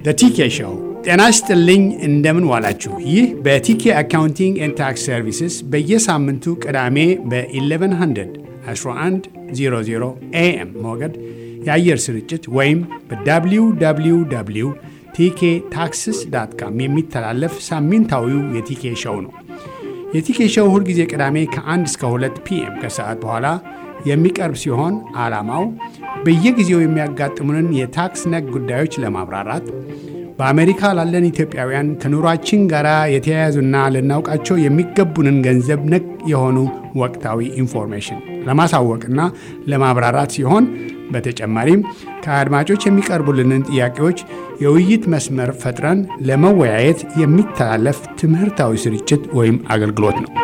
ቲኬ ሾው። ጤና ይስጥልኝ፣ እንደምን ዋላችሁ። ይህ በቲኬ አካውንቲንግ ኤንድ ታክስ ሰርቪስስ በየሳምንቱ ቅዳሜ በ1100 1100 ኤኤም ሞገድ የአየር ስርጭት ወይም በwww ቲኬ ታክስስ ዳት ካም የሚተላለፍ ሳምንታዊው የቲኬ ሾው ነው። የቲኬ ሾው ሁልጊዜ ቅዳሜ ከ1 እስከ 2 ፒኤም ከሰዓት በኋላ የሚቀርብ ሲሆን ዓላማው በየጊዜው የሚያጋጥሙንን የታክስ ነክ ጉዳዮች ለማብራራት በአሜሪካ ላለን ኢትዮጵያውያን ከኑሯችን ጋር የተያያዙና ልናውቃቸው የሚገቡንን ገንዘብ ነክ የሆኑ ወቅታዊ ኢንፎርሜሽን ለማሳወቅና ለማብራራት ሲሆን በተጨማሪም ከአድማጮች የሚቀርቡልንን ጥያቄዎች የውይይት መስመር ፈጥረን ለመወያየት የሚተላለፍ ትምህርታዊ ስርጭት ወይም አገልግሎት ነው።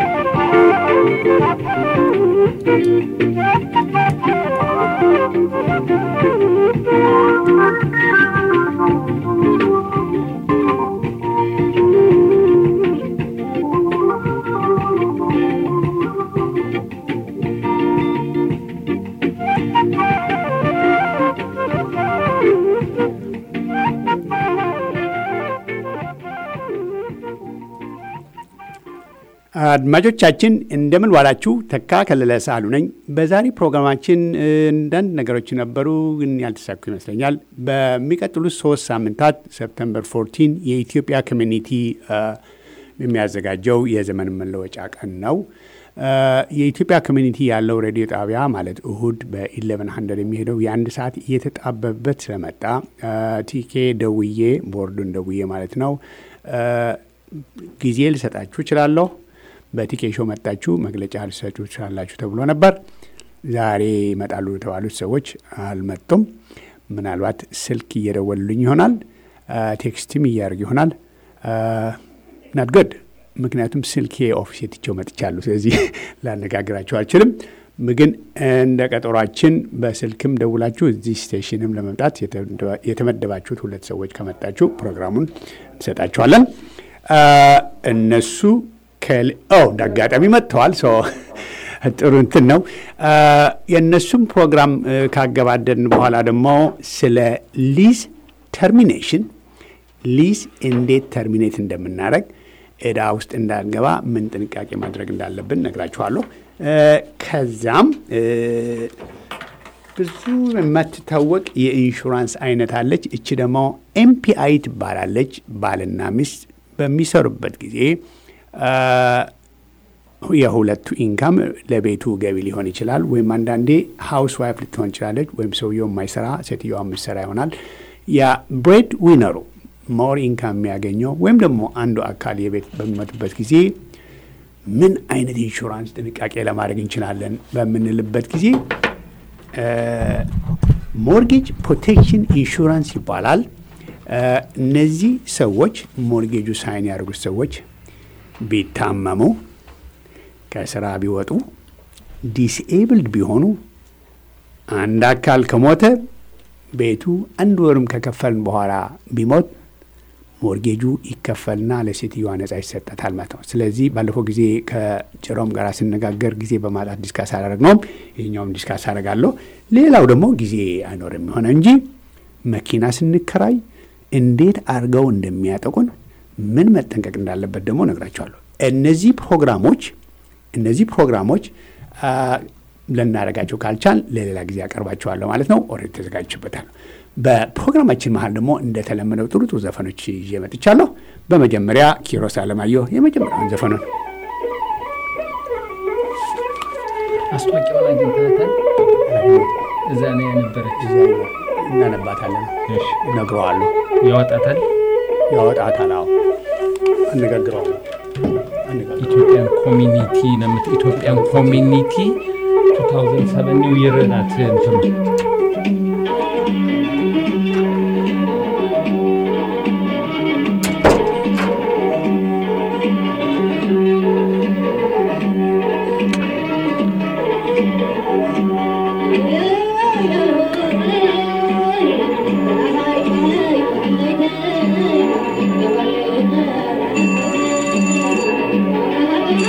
አድማጮቻችን እንደምን ዋላችሁ። ተካ ከለለ ሳሉ ነኝ። በዛሬ ፕሮግራማችን አንዳንድ ነገሮች ነበሩ፣ ግን ያልተሳኩ ይመስለኛል። በሚቀጥሉት ሶስት ሳምንታት ሰፕተምበር 14 የኢትዮጵያ ኮሚኒቲ የሚያዘጋጀው የዘመን መለወጫ ቀን ነው። የኢትዮጵያ ኮሚኒቲ ያለው ሬዲዮ ጣቢያ ማለት እሁድ በ1100 የሚሄደው የአንድ ሰዓት እየተጣበበበት ስለመጣ ቲኬ ደውዬ ቦርዱን ደውዬ ማለት ነው ጊዜ ልሰጣችሁ እችላለሁ በቲኬ ሾው መጣችሁ መግለጫ ልሰጡ ትችላላችሁ ተብሎ ነበር። ዛሬ ይመጣሉ የተባሉት ሰዎች አልመጡም። ምናልባት ስልክ እየደወሉልኝ ይሆናል፣ ቴክስትም እያደርግ ይሆናል። ናት ገድ ምክንያቱም ስልኬ ኦፊስ ትቼው መጥቻለሁ። ስለዚህ ላነጋግራችሁ አልችልም። ግን እንደ ቀጠሯችን በስልክም ደውላችሁ እዚህ ስቴሽንም ለመምጣት የተመደባችሁት ሁለት ሰዎች ከመጣችሁ ፕሮግራሙን እንሰጣችኋለን። እነሱ እንደ አጋጣሚ መጥተዋል። ጥሩ እንትን ነው። የእነሱም ፕሮግራም ካገባደድን በኋላ ደግሞ ስለ ሊዝ ተርሚኔሽን ሊዝ እንዴት ተርሚኔት እንደምናደርግ ዕዳ ውስጥ እንዳንገባ ምን ጥንቃቄ ማድረግ እንዳለብን ነግራችኋለሁ። ከዛም ብዙ የማትታወቅ የኢንሹራንስ አይነት አለች። እቺ ደግሞ ኤምፒአይ ትባላለች። ባልና ሚስት በሚሰሩበት ጊዜ የሁለቱ ኢንካም ለቤቱ ገቢ ሊሆን ይችላል። ወይም አንዳንዴ ሀውስ ዋይፍ ልትሆን ይችላለች። ወይም ሰውየው የማይሰራ ሴትዮዋ የምትሰራ ይሆናል። ያ ብሬድ ዊነሩ ሞር ኢንካም የሚያገኘው ወይም ደግሞ አንዱ አካል የቤት በሚመጡበት ጊዜ ምን አይነት ኢንሹራንስ ጥንቃቄ ለማድረግ እንችላለን በምንልበት ጊዜ ሞርጌጅ ፕሮቴክሽን ኢንሹራንስ ይባላል። እነዚህ ሰዎች ሞርጌጁ ሳይን ያደርጉት ሰዎች ቢታመሙ፣ ከስራ ቢወጡ፣ ዲስኤብልድ ቢሆኑ፣ አንድ አካል ከሞተ ቤቱ አንድ ወርም ከከፈልን በኋላ ቢሞት ሞርጌጁ ይከፈልና ለሴትዮዋ ነጻ ይሰጣታል ማለት ነው። ስለዚህ ባለፈው ጊዜ ከጭሮም ጋር ስነጋገር ጊዜ በማጣት ዲስካስ አላደረግነውም። ይህኛውም ዲስካስ አደርጋለሁ። ሌላው ደግሞ ጊዜ አይኖርም የሆነ እንጂ መኪና ስንከራይ እንዴት አድርገው እንደሚያጠቁን ምን መጠንቀቅ እንዳለበት ደግሞ ነግራቸዋለሁ። እነዚህ ፕሮግራሞች እነዚህ ፕሮግራሞች ልናደርጋቸው ካልቻል ለሌላ ጊዜ ያቀርባቸዋለሁ ማለት ነው። ኦልሬዲ ተዘጋጅቼበታለሁ። በፕሮግራማችን መሀል ደግሞ እንደተለመደው ጥሩ ጥሩ ዘፈኖች ይዤ መጥቻለሁ። በመጀመሪያ ኪሮስ አለማየሁ የመጀመሪያውን ዘፈኑን ማስታወቂያውን አግኝተናታል። እዛ ላይ የነበረች እናነባታለን፣ እነግረዋለሁ። ያወጣታል ያወጣታል። አዎ አነጋግረዋለሁ። ኢትዮጵያን ኮሚኒቲ ነምት ኢትዮጵያን ኮሚኒቲ 2007 ኒው ይር ናት እንትኑ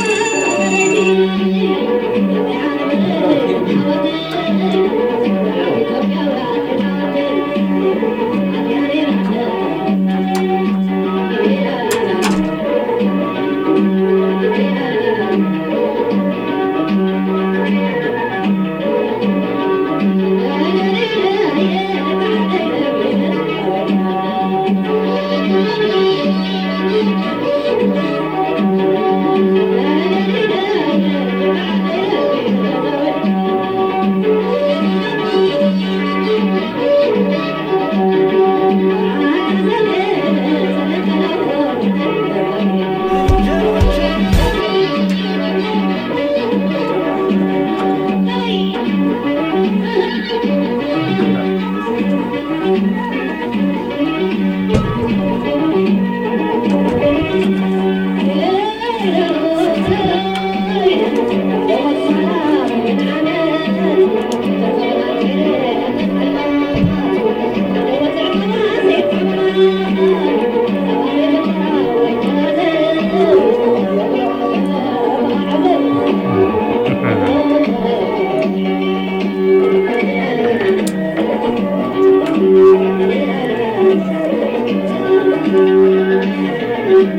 Thank you.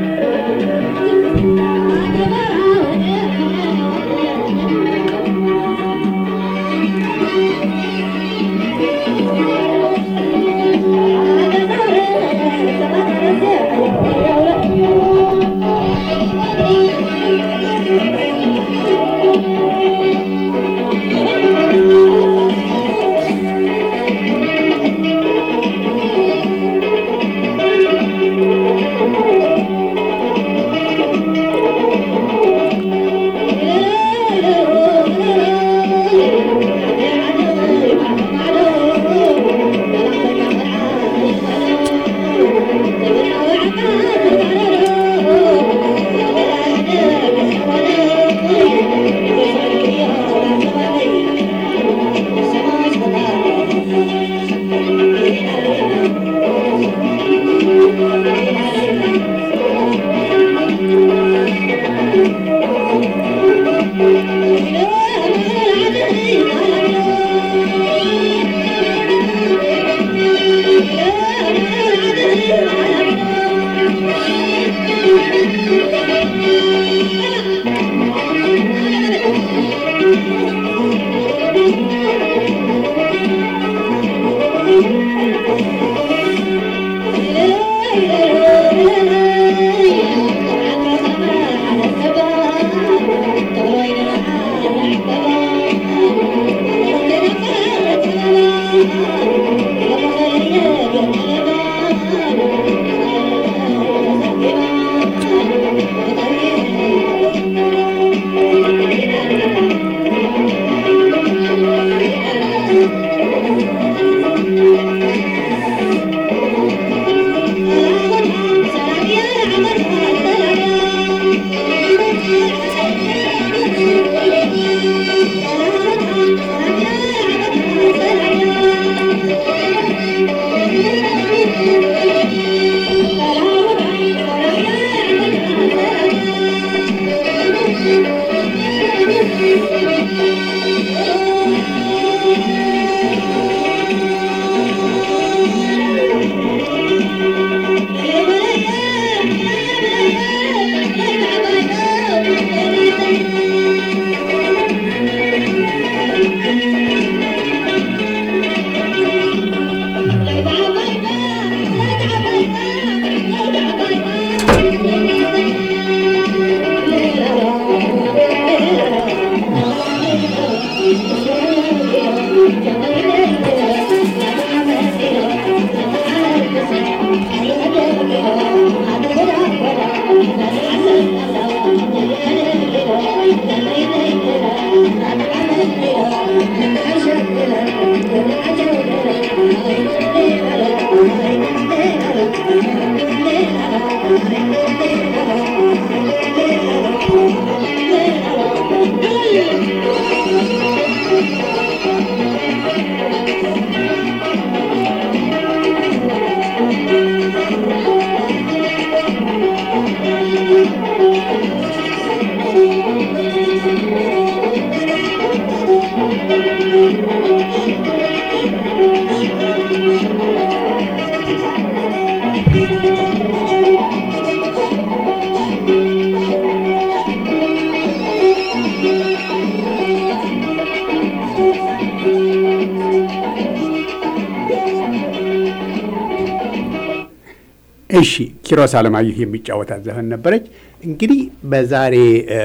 እሺ ኪሮስ አለማየሁ የሚጫወታት ዘፈን ነበረች። እንግዲህ በዛሬ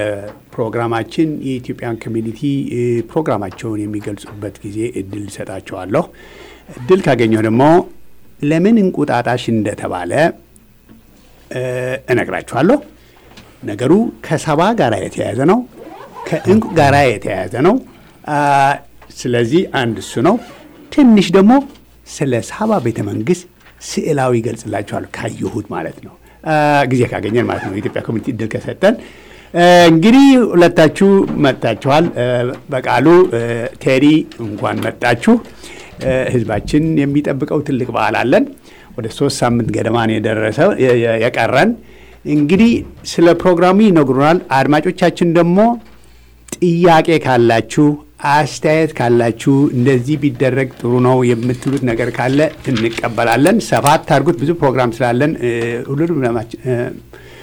ፕሮግራማችን የኢትዮጵያን ኮሚኒቲ ፕሮግራማቸውን የሚገልጹበት ጊዜ እድል እሰጣቸዋለሁ። እድል ካገኘሁ ደግሞ ለምን እንቁጣጣሽ እንደተባለ እነግራችኋለሁ። ነገሩ ከሰባ ጋር የተያያዘ ነው። ከእንቁ ጋር የተያያዘ ነው። ስለዚህ አንድ እሱ ነው። ትንሽ ደግሞ ስለ ሳባ ቤተ መንግስት ስዕላዊ ይገልጽላችኋለሁ ካየሁት ማለት ነው። ጊዜ ካገኘን ማለት ነው። የኢትዮጵያ ኮሚኒቲ እድል ከሰጠን እንግዲህ ሁለታችሁ መጥታችኋል። በቃሉ ቴሪ እንኳን መጣችሁ። ህዝባችን የሚጠብቀው ትልቅ በዓል አለን። ወደ ሶስት ሳምንት ገደማን የደረሰው የቀረን እንግዲህ ስለ ፕሮግራሙ ይነግሩናል። አድማጮቻችን ደግሞ ጥያቄ ካላችሁ አስተያየት ካላችሁ እንደዚህ ቢደረግ ጥሩ ነው የምትሉት ነገር ካለ እንቀበላለን። ሰፋት አድርጉት። ብዙ ፕሮግራም ስላለን ሁሉንም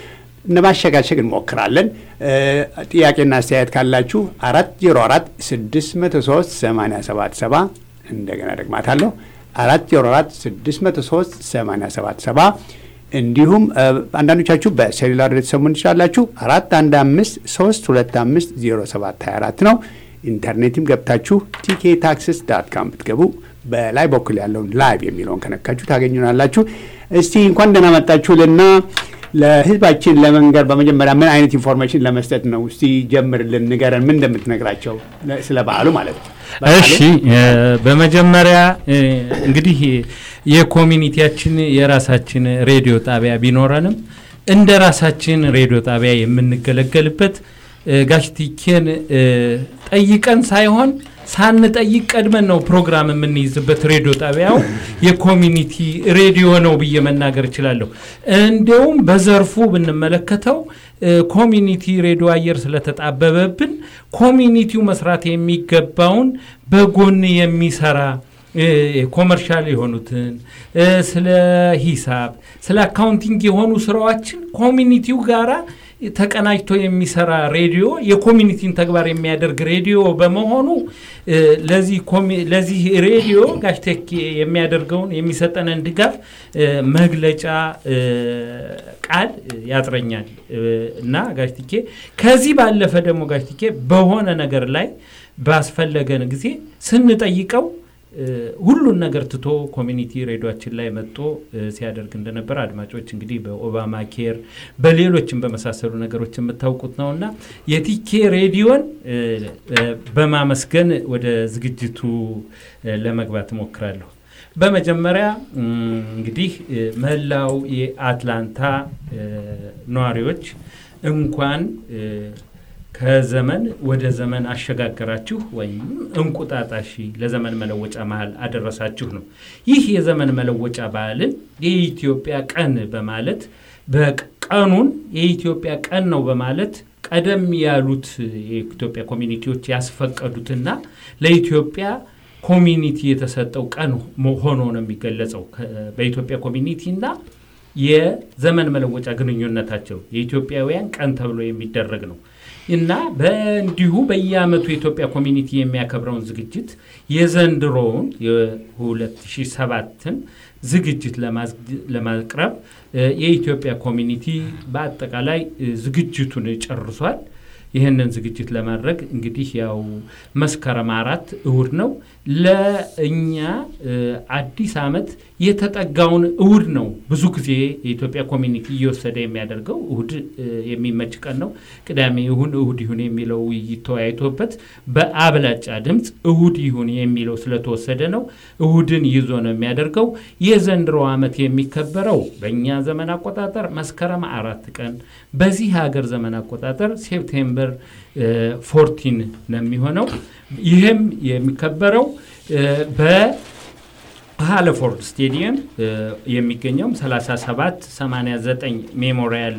ለማሸጋሸግ እንሞክራለን። ጥያቄና አስተያየት ካላችሁ አራት ዜሮ አራት ስድስት መቶ ሶስት ሰማንያ ሰባት ሰባ እንደገና ደግማታለሁ አራት ዜሮ አራት ስድስት መቶ ሶስት ሰማንያ ሰባት ሰባ እንዲሁም አንዳንዶቻችሁ በሴሉላር ልትሰሙን ትችላላችሁ። አራት አንድ አምስት ሶስት ሁለት አምስት ዜሮ ሰባት ሀያ አራት ነው። ኢንተርኔትም ገብታችሁ ቲኬ ታክስስ ዳት ካም ብትገቡ በላይ በኩል ያለውን ላይቭ የሚለውን ከነካችሁ ታገኙናላችሁ። እስቲ እንኳን ደህና መጣችሁልና ለህዝባችን ለመንገር በመጀመሪያ ምን አይነት ኢንፎርሜሽን ለመስጠት ነው? እስቲ ጀምርልን፣ ንገረን። ምን እንደምትነግራቸው ስለ በዓሉ ማለት ነው። እሺ በመጀመሪያ እንግዲህ የኮሚኒቲያችን የራሳችን ሬዲዮ ጣቢያ ቢኖረንም እንደ ራሳችን ሬዲዮ ጣቢያ የምንገለገልበት ጋሽቲኬን ጠይቀን ሳይሆን ሳንጠይቅ ቀድመን ነው ፕሮግራም የምንይዝበት ሬዲዮ ጣቢያው የኮሚኒቲ ሬዲዮ ነው ብዬ መናገር እችላለሁ። እንዲያውም በዘርፉ ብንመለከተው ኮሚኒቲ ሬዲዮ አየር ስለተጣበበብን ኮሚኒቲው መስራት የሚገባውን በጎን የሚሰራ ኮመርሻል የሆኑትን ስለ ሂሳብ፣ ስለ አካውንቲንግ የሆኑ ስራዎችን ኮሚኒቲው ጋራ ተቀናጅቶ የሚሰራ ሬዲዮ የኮሚኒቲን ተግባር የሚያደርግ ሬዲዮ በመሆኑ ለዚህ ሬዲዮ ጋሽቴኬ የሚያደርገውን የሚሰጠንን ድጋፍ መግለጫ ቃል ያጥረኛል እና ጋሽቲኬ ከዚህ ባለፈ ደግሞ ጋሽቲኬ በሆነ ነገር ላይ ባስፈለገን ጊዜ ስንጠይቀው ሁሉን ነገር ትቶ ኮሚኒቲ ሬዲዮችን ላይ መጥቶ ሲያደርግ እንደነበር አድማጮች እንግዲህ በኦባማ ኬር በሌሎችም በመሳሰሉ ነገሮች የምታውቁት ነው እና የቲኬ ሬዲዮን በማመስገን ወደ ዝግጅቱ ለመግባት እሞክራለሁ። በመጀመሪያ እንግዲህ መላው የአትላንታ ነዋሪዎች እንኳን ከዘመን ወደ ዘመን አሸጋገራችሁ ወይም እንቁጣጣሽ ለዘመን መለወጫ መሀል አደረሳችሁ ነው። ይህ የዘመን መለወጫ በዓልን የኢትዮጵያ ቀን በማለት በቀኑን የኢትዮጵያ ቀን ነው በማለት ቀደም ያሉት የኢትዮጵያ ኮሚኒቲዎች ያስፈቀዱትና ለኢትዮጵያ ኮሚኒቲ የተሰጠው ቀን ሆኖ ነው የሚገለጸው በኢትዮጵያ ኮሚኒቲና የዘመን መለወጫ ግንኙነታቸው የኢትዮጵያውያን ቀን ተብሎ የሚደረግ ነው እና በእንዲሁ በየዓመቱ የኢትዮጵያ ኮሚኒቲ የሚያከብረውን ዝግጅት የዘንድሮውን የ2007ን ዝግጅት ለማቅረብ የኢትዮጵያ ኮሚኒቲ በአጠቃላይ ዝግጅቱን ጨርሷል። ይህንን ዝግጅት ለማድረግ እንግዲህ ያው መስከረም አራት እሁድ ነው። ለእኛ አዲስ ዓመት የተጠጋውን እሁድ ነው። ብዙ ጊዜ የኢትዮጵያ ኮሚኒቲ እየወሰደ የሚያደርገው እሁድ የሚመች ቀን ነው። ቅዳሜ ይሁን እሁድ ይሁን የሚለው ውይይት ተወያይቶበት በአብላጫ ድምፅ እሁድ ይሁን የሚለው ስለተወሰደ ነው። እሁድን ይዞ ነው የሚያደርገው። የዘንድሮ ዓመት የሚከበረው በእኛ ዘመን አቆጣጠር መስከረም አራት ቀን በዚህ ሀገር ዘመን አቆጣጠር ሴፕቴምበር ፎርቲን ነው የሚሆነው። ይህም የሚከበረው በሃለፎርድ ስቴዲየም የሚገኘውም 37 89 ሜሞሪያል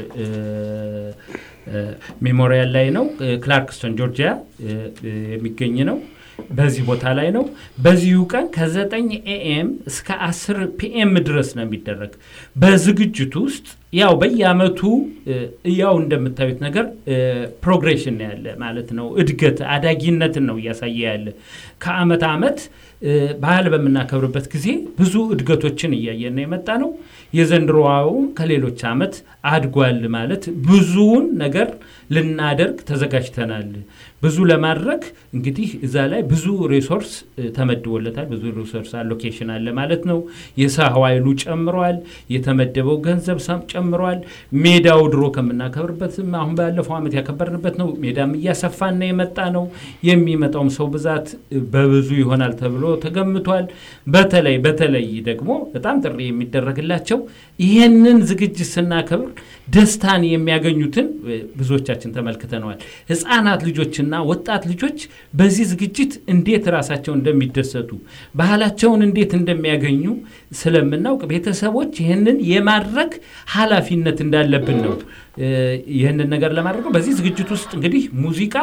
ሜሞሪያል ላይ ነው። ክላርክስቶን ጆርጂያ የሚገኝ ነው። በዚህ ቦታ ላይ ነው። በዚሁ ቀን ከ9 ኤኤም እስከ 10 ፒኤም ድረስ ነው የሚደረግ። በዝግጅቱ ውስጥ ያው በየአመቱ ያው እንደምታዩት ነገር ፕሮግሬሽን ያለ ማለት ነው። እድገት አዳጊነትን ነው እያሳየ ያለ ከአመት አመት ባህል በምናከብርበት ጊዜ ብዙ እድገቶችን እያየን የመጣ ነው። የዘንድሮውም ከሌሎች አመት አድጓል ማለት ብዙውን ነገር ልናደርግ ተዘጋጅተናል። ብዙ ለማድረግ እንግዲህ እዛ ላይ ብዙ ሪሶርስ ተመድቦለታል። ብዙ ሪሶርስ አሎኬሽን አለ ማለት ነው። የሰው ኃይሉ ጨምሯል። የተመደበው ገንዘብ ጨምሯል። ሜዳው ድሮ ከምናከብርበትም አሁን ባለፈው ዓመት ያከበርንበት ነው። ሜዳም እያሰፋና የመጣ ነው። የሚመጣውም ሰው ብዛት በብዙ ይሆናል ተብሎ ተገምቷል። በተለይ በተለይ ደግሞ በጣም ጥሪ የሚደረግላቸው ይህንን ዝግጅት ስናከብር ደስታን የሚያገኙትን ብዙዎቻችን ተመልክተነዋል። ህፃናት ልጆችና ወጣት ልጆች በዚህ ዝግጅት እንዴት ራሳቸው እንደሚደሰቱ ባህላቸውን እንዴት እንደሚያገኙ ስለምናውቅ ቤተሰቦች ይህንን የማድረግ ኃላፊነት እንዳለብን ነው ይህንን ነገር ለማድረግ በዚህ ዝግጅት ውስጥ እንግዲህ ሙዚቃ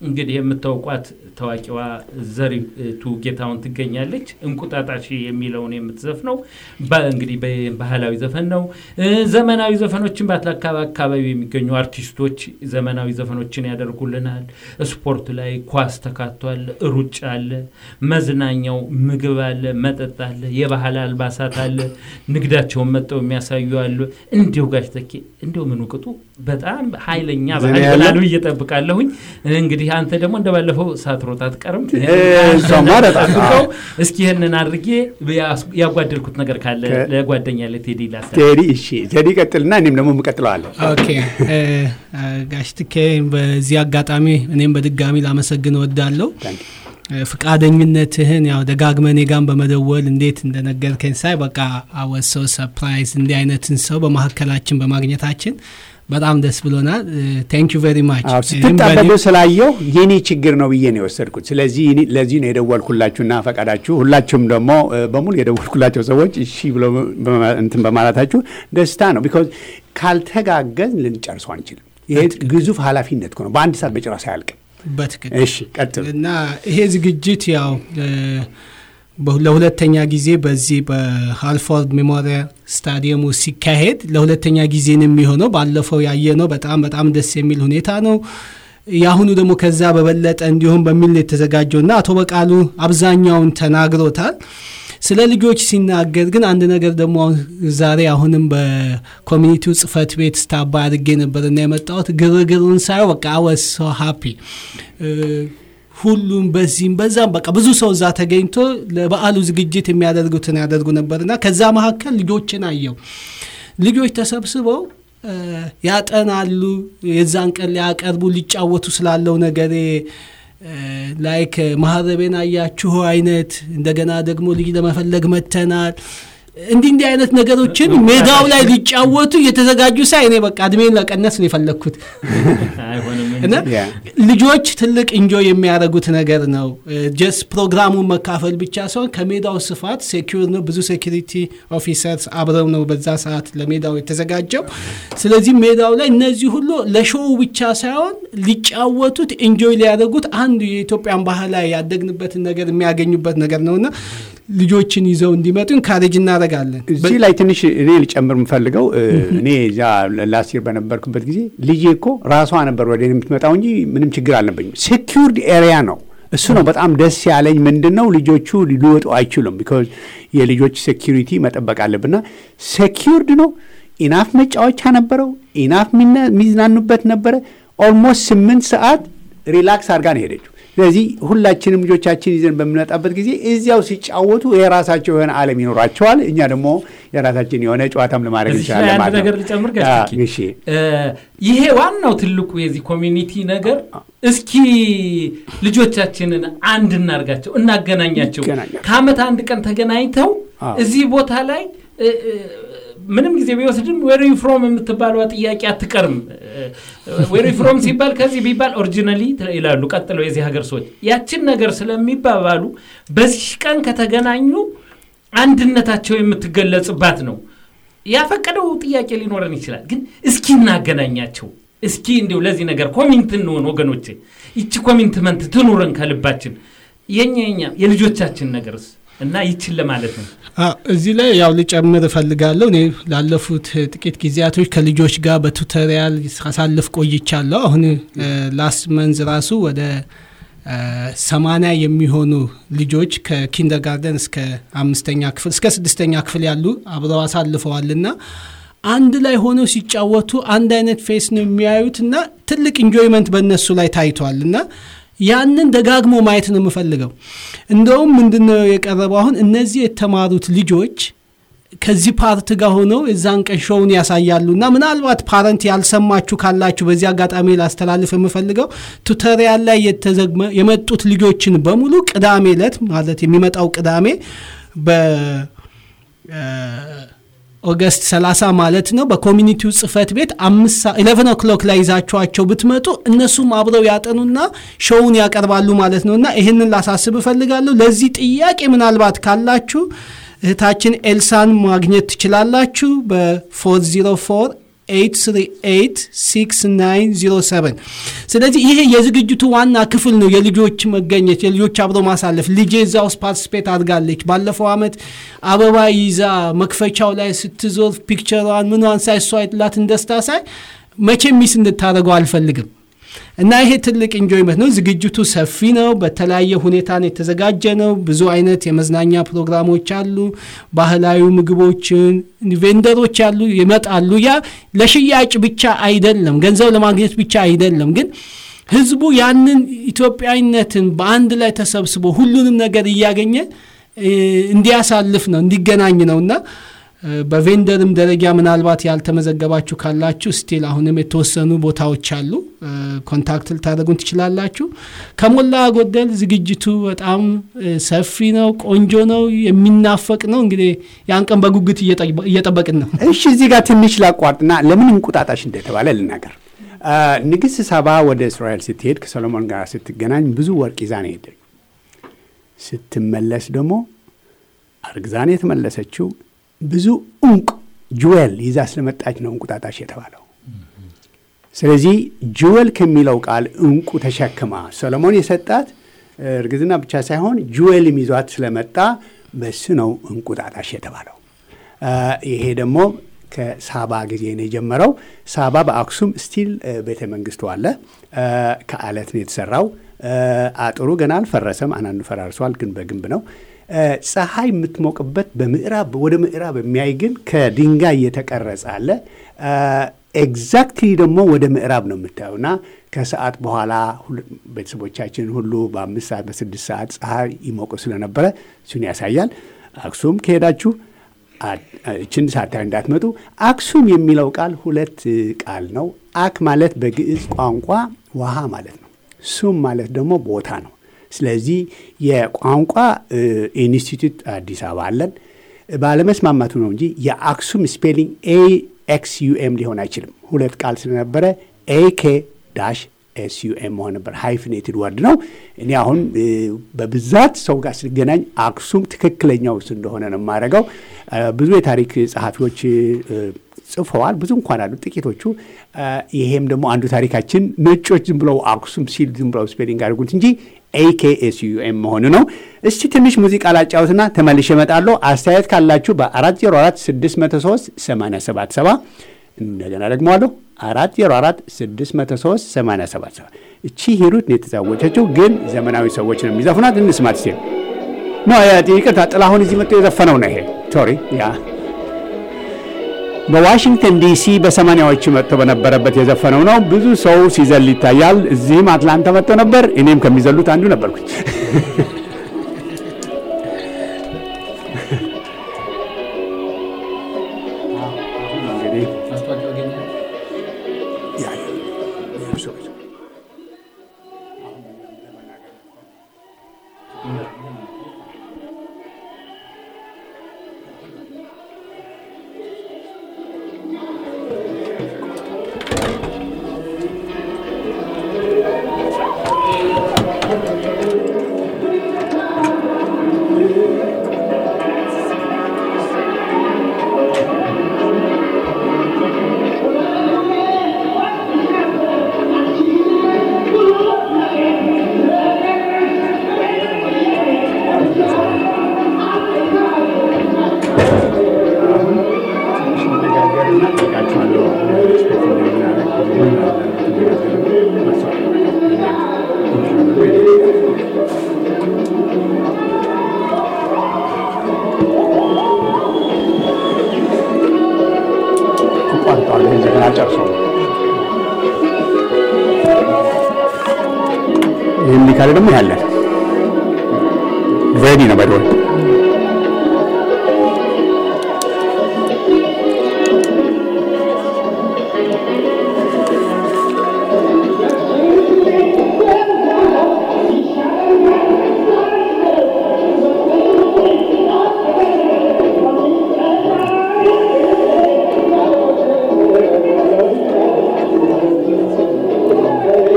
እንግዲህ የምታውቋት ታዋቂዋ ዘሪቱ ጌታውን ትገኛለች። እንቁጣጣሽ የሚለውን የምትዘፍነው እንግዲህ ባህላዊ ዘፈን ነው። ዘመናዊ ዘፈኖችን በአካባቢ የሚገኙ አርቲስቶች ዘመናዊ ዘፈኖችን ያደርጉልናል። ስፖርት ላይ ኳስ ተካቷል፣ ሩጫ አለ፣ መዝናኛው ምግብ አለ፣ መጠጥ አለ፣ የባህል አልባሳት አለ፣ ንግዳቸውን መጠው የሚያሳዩ አሉ። እንዲሁ ጋሽ ተኬ እንዲሁ ምን ቅጡ በጣም ኃይለኛ ባህል ይሆናሉ እየጠብቃለሁኝ። እንግዲህ አንተ ደግሞ እንደባለፈው ሳትሮጥ አትቀርም። ጠብቀው እስኪ ይህንን አድርጌ ያጓደልኩት ነገር ካለ ለጓደኛ ለቴዲ ላሳ ቴዲ እሺ፣ ቴዲ ቀጥልና እኔም ደግሞ የምቀጥለዋለሁ። ኦኬ ጋሽ ትኬ በዚህ አጋጣሚ እኔም በድጋሚ ላመሰግን እወዳለሁ። ፍቃደኝነትህን ያው ደጋግመ እኔ ጋር በመደወል እንዴት እንደነገርከኝ ሳይ በቃ አወሰው ሰፕራይዝ እንዲህ አይነትን ሰው በመካከላችን በማግኘታችን በጣም ደስ ብሎናል። ቴንክ ዩ ቬሪ ማች። ስትጣበቡ ስላየው የኔ ችግር ነው ብዬ ነው የወሰድኩት። ስለዚህ ለዚህ ነው የደወልኩላችሁና ፈቃዳችሁ ሁላችሁም ደግሞ በሙሉ የደወልኩላቸው ሰዎች እሺ ብሎ እንትን በማለታችሁ ደስታ ነው። ቢኮዝ ካልተጋገዝ ልንጨርሰው አንችልም። ይሄ ግዙፍ ኃላፊነት ነው። በአንድ ሰዓት በጭራሽ አያልቅም። በትክክል እሺ፣ ቀጥል እና ይሄ ዝግጅት ያው ለሁለተኛ ጊዜ በዚህ በሃልፎርድ ሜሞሪያል ስታዲየሙ ሲካሄድ ለሁለተኛ ጊዜ ነው የሚሆነው። ባለፈው ያየነው በጣም በጣም ደስ የሚል ሁኔታ ነው። የአሁኑ ደግሞ ከዛ በበለጠ እንዲሁም በሚል የተዘጋጀው እና አቶ በቃሉ አብዛኛውን ተናግሮታል። ስለ ልጆች ሲናገር ግን አንድ ነገር ደግሞ ዛሬ አሁንም በኮሚኒቲው ጽህፈት ቤት ስታባ አድርጌ ነበር እና የመጣሁት ግርግሩን ሳየው በቃ አወስ ሶ ሃፒ ሁሉም በዚህም በዛም በቃ ብዙ ሰው እዛ ተገኝቶ ለበዓሉ ዝግጅት የሚያደርጉትን ያደርጉ ነበርና ከዛ መካከል ልጆችን አየው። ልጆች ተሰብስበው ያጠናሉ። የዛን ቀን ሊያቀርቡ ሊጫወቱ ስላለው ነገር ላይክ ማህረቤን አያችሁ አይነት እንደገና ደግሞ ልጅ ለመፈለግ መተናል እንዲህ እንዲህ አይነት ነገሮችን ሜዳው ላይ ሊጫወቱ እየተዘጋጁ ሳይ እኔ በቃ እድሜን ለቀነስ ነው የፈለግኩት እና ልጆች ትልቅ እንጆይ የሚያደርጉት ነገር ነው። ጀስ ፕሮግራሙን መካፈል ብቻ ሳይሆን ከሜዳው ስፋት ሴኪር ነው። ብዙ ሴኪሪቲ ኦፊሰርስ አብረው ነው በዛ ሰዓት ለሜዳው የተዘጋጀው። ስለዚህ ሜዳው ላይ እነዚህ ሁሉ ለሾው ብቻ ሳይሆን ሊጫወቱት እንጆይ ሊያደርጉት አንዱ የኢትዮጵያን ባህል ላይ ያደግንበትን ነገር የሚያገኙበት ነገር ነውና ልጆችን ይዘው እንዲመጡ ኢንካሬጅ እናደርጋለን። እዚህ ላይ ትንሽ እኔ ልጨምር የምፈልገው እኔ እዚያ ላስቲር በነበርኩበት ጊዜ ልጄ እኮ ራሷ ነበር ወደ የምትመጣው እንጂ ምንም ችግር አልነበኝም። ሴኪርድ ኤሪያ ነው። እሱ ነው በጣም ደስ ያለኝ። ምንድን ነው ልጆቹ ሊወጡ አይችሉም። ቢኮዝ የልጆች ሴኪሪቲ መጠበቅ አለብና ሴኪርድ ነው። ኢናፍ መጫወቻ ነበረው። ኢናፍ የሚዝናኑበት ነበረ። ኦልሞስት ስምንት ሰዓት ሪላክስ አድርጋ ነው ሄደችው። ስለዚህ ሁላችንም ልጆቻችን ይዘን በምንመጣበት ጊዜ እዚያው ሲጫወቱ የራሳቸው የሆነ ዓለም ይኖራቸዋል። እኛ ደግሞ የራሳችን የሆነ ጨዋታም ለማድረግ እንችላለን አንድ ነገር ልጨምር ጋሽ ይሄ ዋናው ትልቁ የዚህ ኮሚኒቲ ነገር እስኪ ልጆቻችንን አንድ እናርጋቸው፣ እናገናኛቸው። ከአመት አንድ ቀን ተገናኝተው እዚህ ቦታ ላይ ምንም ጊዜ ቢወስድም ዌሪ ፍሮም የምትባለዋ ጥያቄ አትቀርም። ዌሪ ፍሮም ሲባል ከዚህ ቢባል ኦሪጂናሊ ይላሉ ቀጥለው የዚህ ሀገር ሰዎች ያችን ነገር ስለሚባባሉ በዚህ ቀን ከተገናኙ አንድነታቸው የምትገለጽባት ነው። ያፈቀደው ጥያቄ ሊኖረን ይችላል፣ ግን እስኪ እናገናኛቸው። እስኪ እንዲሁ ለዚህ ነገር ኮሚንት እንሆን ወገኖቼ። ይቺ ኮሚንትመንት ትኑረን ከልባችን የኛ የኛ የልጆቻችን ነገርስ እና ይችን ለማለት ነው። እዚህ ላይ ያው ልጨምር እፈልጋለሁ። እኔ ላለፉት ጥቂት ጊዜያቶች ከልጆች ጋር በቱቶሪያል ሳሳልፍ ቆይቻለሁ። አሁን ላስት መንዝ ራሱ ወደ ሰማንያ የሚሆኑ ልጆች ከኪንደርጋርደን እስከ አምስተኛ ክፍል እስከ ስድስተኛ ክፍል ያሉ አብረው አሳልፈዋልና አንድ ላይ ሆነው ሲጫወቱ አንድ አይነት ፌስ ነው የሚያዩት እና ትልቅ ኢንጆይመንት በእነሱ ላይ ታይቷል እና ያንን ደጋግሞ ማየት ነው የምፈልገው። እንደውም ምንድነው የቀረበው አሁን እነዚህ የተማሩት ልጆች ከዚህ ፓርት ጋር ሆነው የዛን ቀን ሾውን ያሳያሉ እና ምናልባት ፓረንት ያልሰማችሁ ካላችሁ በዚህ አጋጣሚ ላስተላልፍ የምፈልገው ቱቶሪያል ላይ የመጡት ልጆችን በሙሉ ቅዳሜ ዕለት ማለት የሚመጣው ቅዳሜ በ ኦገስት 30 ማለት ነው በኮሚኒቲው ጽህፈት ቤት ኢሌቨን ኦክሎክ ላይ ይዛችኋቸው ብትመጡ እነሱም አብረው ያጠኑና ሾውን ያቀርባሉ ማለት ነው እና ይህንን ላሳስብ እፈልጋለሁ ለዚህ ጥያቄ ምናልባት ካላችሁ እህታችን ኤልሳን ማግኘት ትችላላችሁ በ404 8886907 ስለዚህ ይሄ የዝግጅቱ ዋና ክፍል ነው። የልጆች መገኘት፣ የልጆች አብሮ ማሳለፍ። ልጄ እዛ ውስጥ ፓርቲስፔት አድርጋለች። ባለፈው ዓመት አበባ ይዛ መክፈቻው ላይ ስትዞር ፒክቸሯን ምኗን ሳይ እሷ ያላትን ደስታ ሳይ መቼም ሚስ እንድታደርገው አልፈልግም። እና ይሄ ትልቅ ኢንጆይመንት ነው። ዝግጅቱ ሰፊ ነው። በተለያየ ሁኔታ ነው የተዘጋጀ ነው። ብዙ አይነት የመዝናኛ ፕሮግራሞች አሉ። ባህላዊ ምግቦችን ቬንደሮች ያሉ ይመጣሉ። ያ ለሽያጭ ብቻ አይደለም፣ ገንዘብ ለማግኘት ብቻ አይደለም። ግን ህዝቡ ያንን ኢትዮጵያዊነትን በአንድ ላይ ተሰብስቦ ሁሉንም ነገር እያገኘ እንዲያሳልፍ ነው እንዲገናኝ ነው እና በቬንደርም ደረጃ ምናልባት ያልተመዘገባችሁ ካላችሁ ስቲል አሁንም የተወሰኑ ቦታዎች አሉ። ኮንታክት ልታደርጉን ትችላላችሁ። ከሞላ ጎደል ዝግጅቱ በጣም ሰፊ ነው፣ ቆንጆ ነው፣ የሚናፈቅ ነው። እንግዲህ ያን ቀን በጉጉት እየጠበቅን ነው። እሺ፣ እዚህ ጋር ትንሽ ላቋርጥና ለምን እንቁጣጣሽ እንደተባለ ልናገር። ንግሥት ሳባ ወደ እስራኤል ስትሄድ ከሰሎሞን ጋር ስትገናኝ ብዙ ወርቅ ይዛ ነው ሄደች። ስትመለስ ደግሞ አርግዛን የተመለሰችው ብዙ እንቁ ጁዌል ይዛ ስለመጣች ነው እንቁጣጣሽ የተባለው። ስለዚህ ጁዌል ከሚለው ቃል እንቁ ተሸክማ ሰሎሞን የሰጣት እርግዝና ብቻ ሳይሆን ጁዌልም ይዟት ስለመጣ በሱ ነው እንቁጣጣሽ የተባለው። ይሄ ደግሞ ከሳባ ጊዜ ነው የጀመረው። ሳባ በአክሱም ስቲል ቤተ መንግስቱ አለ። ከአለት ነው የተሰራው። አጥሩ ገና አልፈረሰም። አንዳንዱ ፈራርሷል፣ ግን በግንብ ነው። ፀሐይ የምትሞቅበት በምዕራብ ወደ ምዕራብ የሚያይ ግን ከድንጋይ የተቀረጸ አለ። ኤግዛክትሊ ደግሞ ወደ ምዕራብ ነው የምታየው እና ከሰዓት በኋላ ቤተሰቦቻችን ሁሉ በአምስት ሰዓት በስድስት ሰዓት ፀሐይ ይሞቁ ስለነበረ እሱን ያሳያል። አክሱም ከሄዳችሁ እችን ሳታዩ እንዳትመጡ። አክሱም የሚለው ቃል ሁለት ቃል ነው። አክ ማለት በግዕዝ ቋንቋ ውሃ ማለት ነው። ሱም ማለት ደግሞ ቦታ ነው። ስለዚህ የቋንቋ ኢንስቲትዩት አዲስ አበባ አለን። ባለመስማማቱ ነው እንጂ የአክሱም ስፔሊንግ ኤ ኤክስ ዩኤም ሊሆን አይችልም። ሁለት ቃል ስለነበረ ኤኬ ዳሽ ኤስ ዩኤም መሆን ነበር። ሃይፍኔትድ ወርድ ነው። እኔ አሁን በብዛት ሰው ጋር ስገናኝ አክሱም ትክክለኛው እሱ እንደሆነ ነው የማደርገው። ብዙ የታሪክ ጸሐፊዎች ጽፈዋል። ብዙ እንኳን አሉ ጥቂቶቹ። ይሄም ደግሞ አንዱ ታሪካችን ነጮች ዝም ብለው አክሱም ሲል ዝም ብለው ስፔሊንግ አድርጉት እንጂ ኤኬኤስዩኤም መሆኑ ነው። እስቲ ትንሽ ሙዚቃ ላጫውትና ተመልሼ እመጣለሁ። አስተያየት ካላችሁ በ404 603 877 እንደገና ደግሞ አለሁ 404 603 877 እቺ ሂሩት ነው የተዛወጨችው፣ ግን ዘመናዊ ሰዎች ነው የሚዘፍናት። እንስማት ሲ ኖ ይቅርታ፣ ጥላሁን እዚህ መጥቶ የዘፈነው ነው ይሄ ሶሪ ያ በዋሽንግተን ዲሲ በሰማኒያዎቹ መጥቶ በነበረበት የዘፈነው ነው። ብዙ ሰው ሲዘል ይታያል። እዚህም አትላንታ መጥቶ ነበር። እኔም ከሚዘሉት አንዱ ነበርኩኝ። ይህም ካለ ደግሞ ያለን ሬዲ ነው በደወል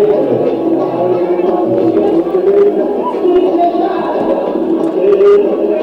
Thank you.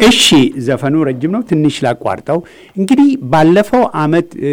እሺ ዘፈኑ ረጅም ነው፣ ትንሽ ላቋርጠው። እንግዲህ ባለፈው አመት እ፣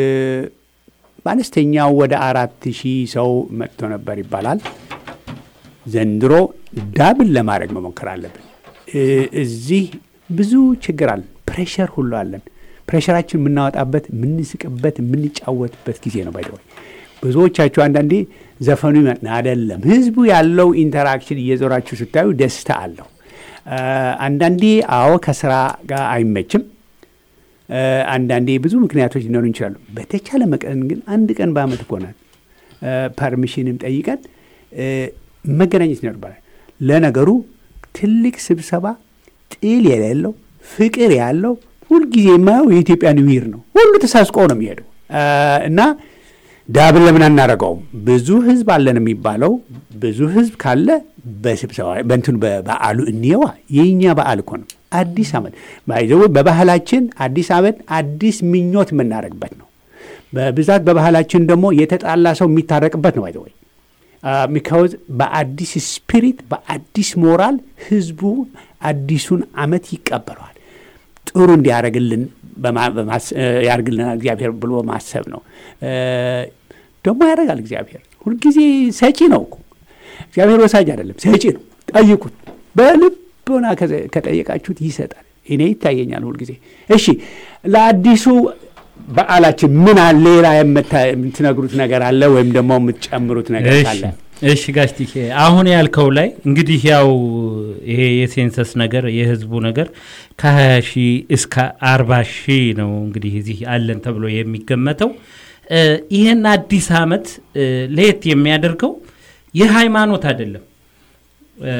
በአነስተኛው ወደ አራት ሺህ ሰው መጥቶ ነበር ይባላል። ዘንድሮ ዳብል ለማድረግ መሞከር አለብን። እ፣ እዚህ ብዙ ችግር አለን፣ ፕሬሸር ሁሉ አለን። ፕሬሸራችን የምናወጣበት የምንስቅበት፣ የምንጫወትበት ጊዜ ነው። ባይደወይ ብዙዎቻችሁ አንዳንዴ ዘፈኑ ይመ- አይደለም ህዝቡ ያለው ኢንተራክሽን እየዞራችሁ ስታዩ ደስታ አለው። እ፣ አንዳንዴ አዎ ከስራ ጋር አይመችም። እ፣ አንዳንዴ ብዙ ምክንያቶች ሊኖሩ ይችላሉ። በተቻለ መጠን ግን አንድ ቀን በአመት እኮ ናት እ፣ ፐርሚሽንም ጠይቀን እ፣ መገናኘት ይኖርባል። ለነገሩ ትልቅ ስብሰባ ጥል የሌለው ፍቅር ያለው ሁልጊዜ የማየው የኢትዮጵያ ኒውይር ነው። ሁሉ ተሳስቆ ነው የሚሄደው እ፣ እና ዳብል ለምን አናደርገውም? ብዙ ህዝብ አለን የሚባለው ብዙ ህዝብ ካለ በስብሰባ በእንትኑ በበዓሉ እንየዋ። የኛ በዓል እኮ ነው። አዲስ ዓመት ባይዘው በባህላችን አዲስ ዓመት አዲስ ምኞት የምናደርግበት ነው። በብዛት በባህላችን ደግሞ የተጣላ ሰው የሚታረቅበት ነው። ባይዘወይ ሚካወዝ በአዲስ ስፒሪት በአዲስ ሞራል ህዝቡ አዲሱን ዓመት ይቀበለዋል። ጥሩ እንዲያደርግልን በማ- በማስ- እ፣ ያደርግልናል እግዚአብሔር ብሎ ማሰብ ነው። እ፣ ደግሞ ያደርጋል እግዚአብሔር። ሁልጊዜ ሰጪ ነው እኮ እግዚአብሔር ወሳጅ አይደለም፣ ሰጪ ነው። ጠይቁት፣ በልቦና ከዘ- ከጠየቃችሁት ይሰጣል። እኔ ይታየኛል ሁልጊዜ። እሺ ለአዲሱ በዓላችን ምን አለ ሌላ የምታ- የምትነግሩት ነገር አለ ወይም ደግሞ የምትጨምሩት ነገር እሺ አለ? እሺ ጋሽ ቲኬ አሁን ያልከው ላይ እንግዲህ ያው ይሄ የሴንሰስ ነገር የህዝቡ ነገር ከ20 ሺህ እስከ 40 ሺህ ነው እንግዲህ እዚህ አለን ተብሎ የሚገመተው እ፣ ይህን አዲስ ዓመት እ፣ ለየት የሚያደርገው የሃይማኖት አይደለም እ፣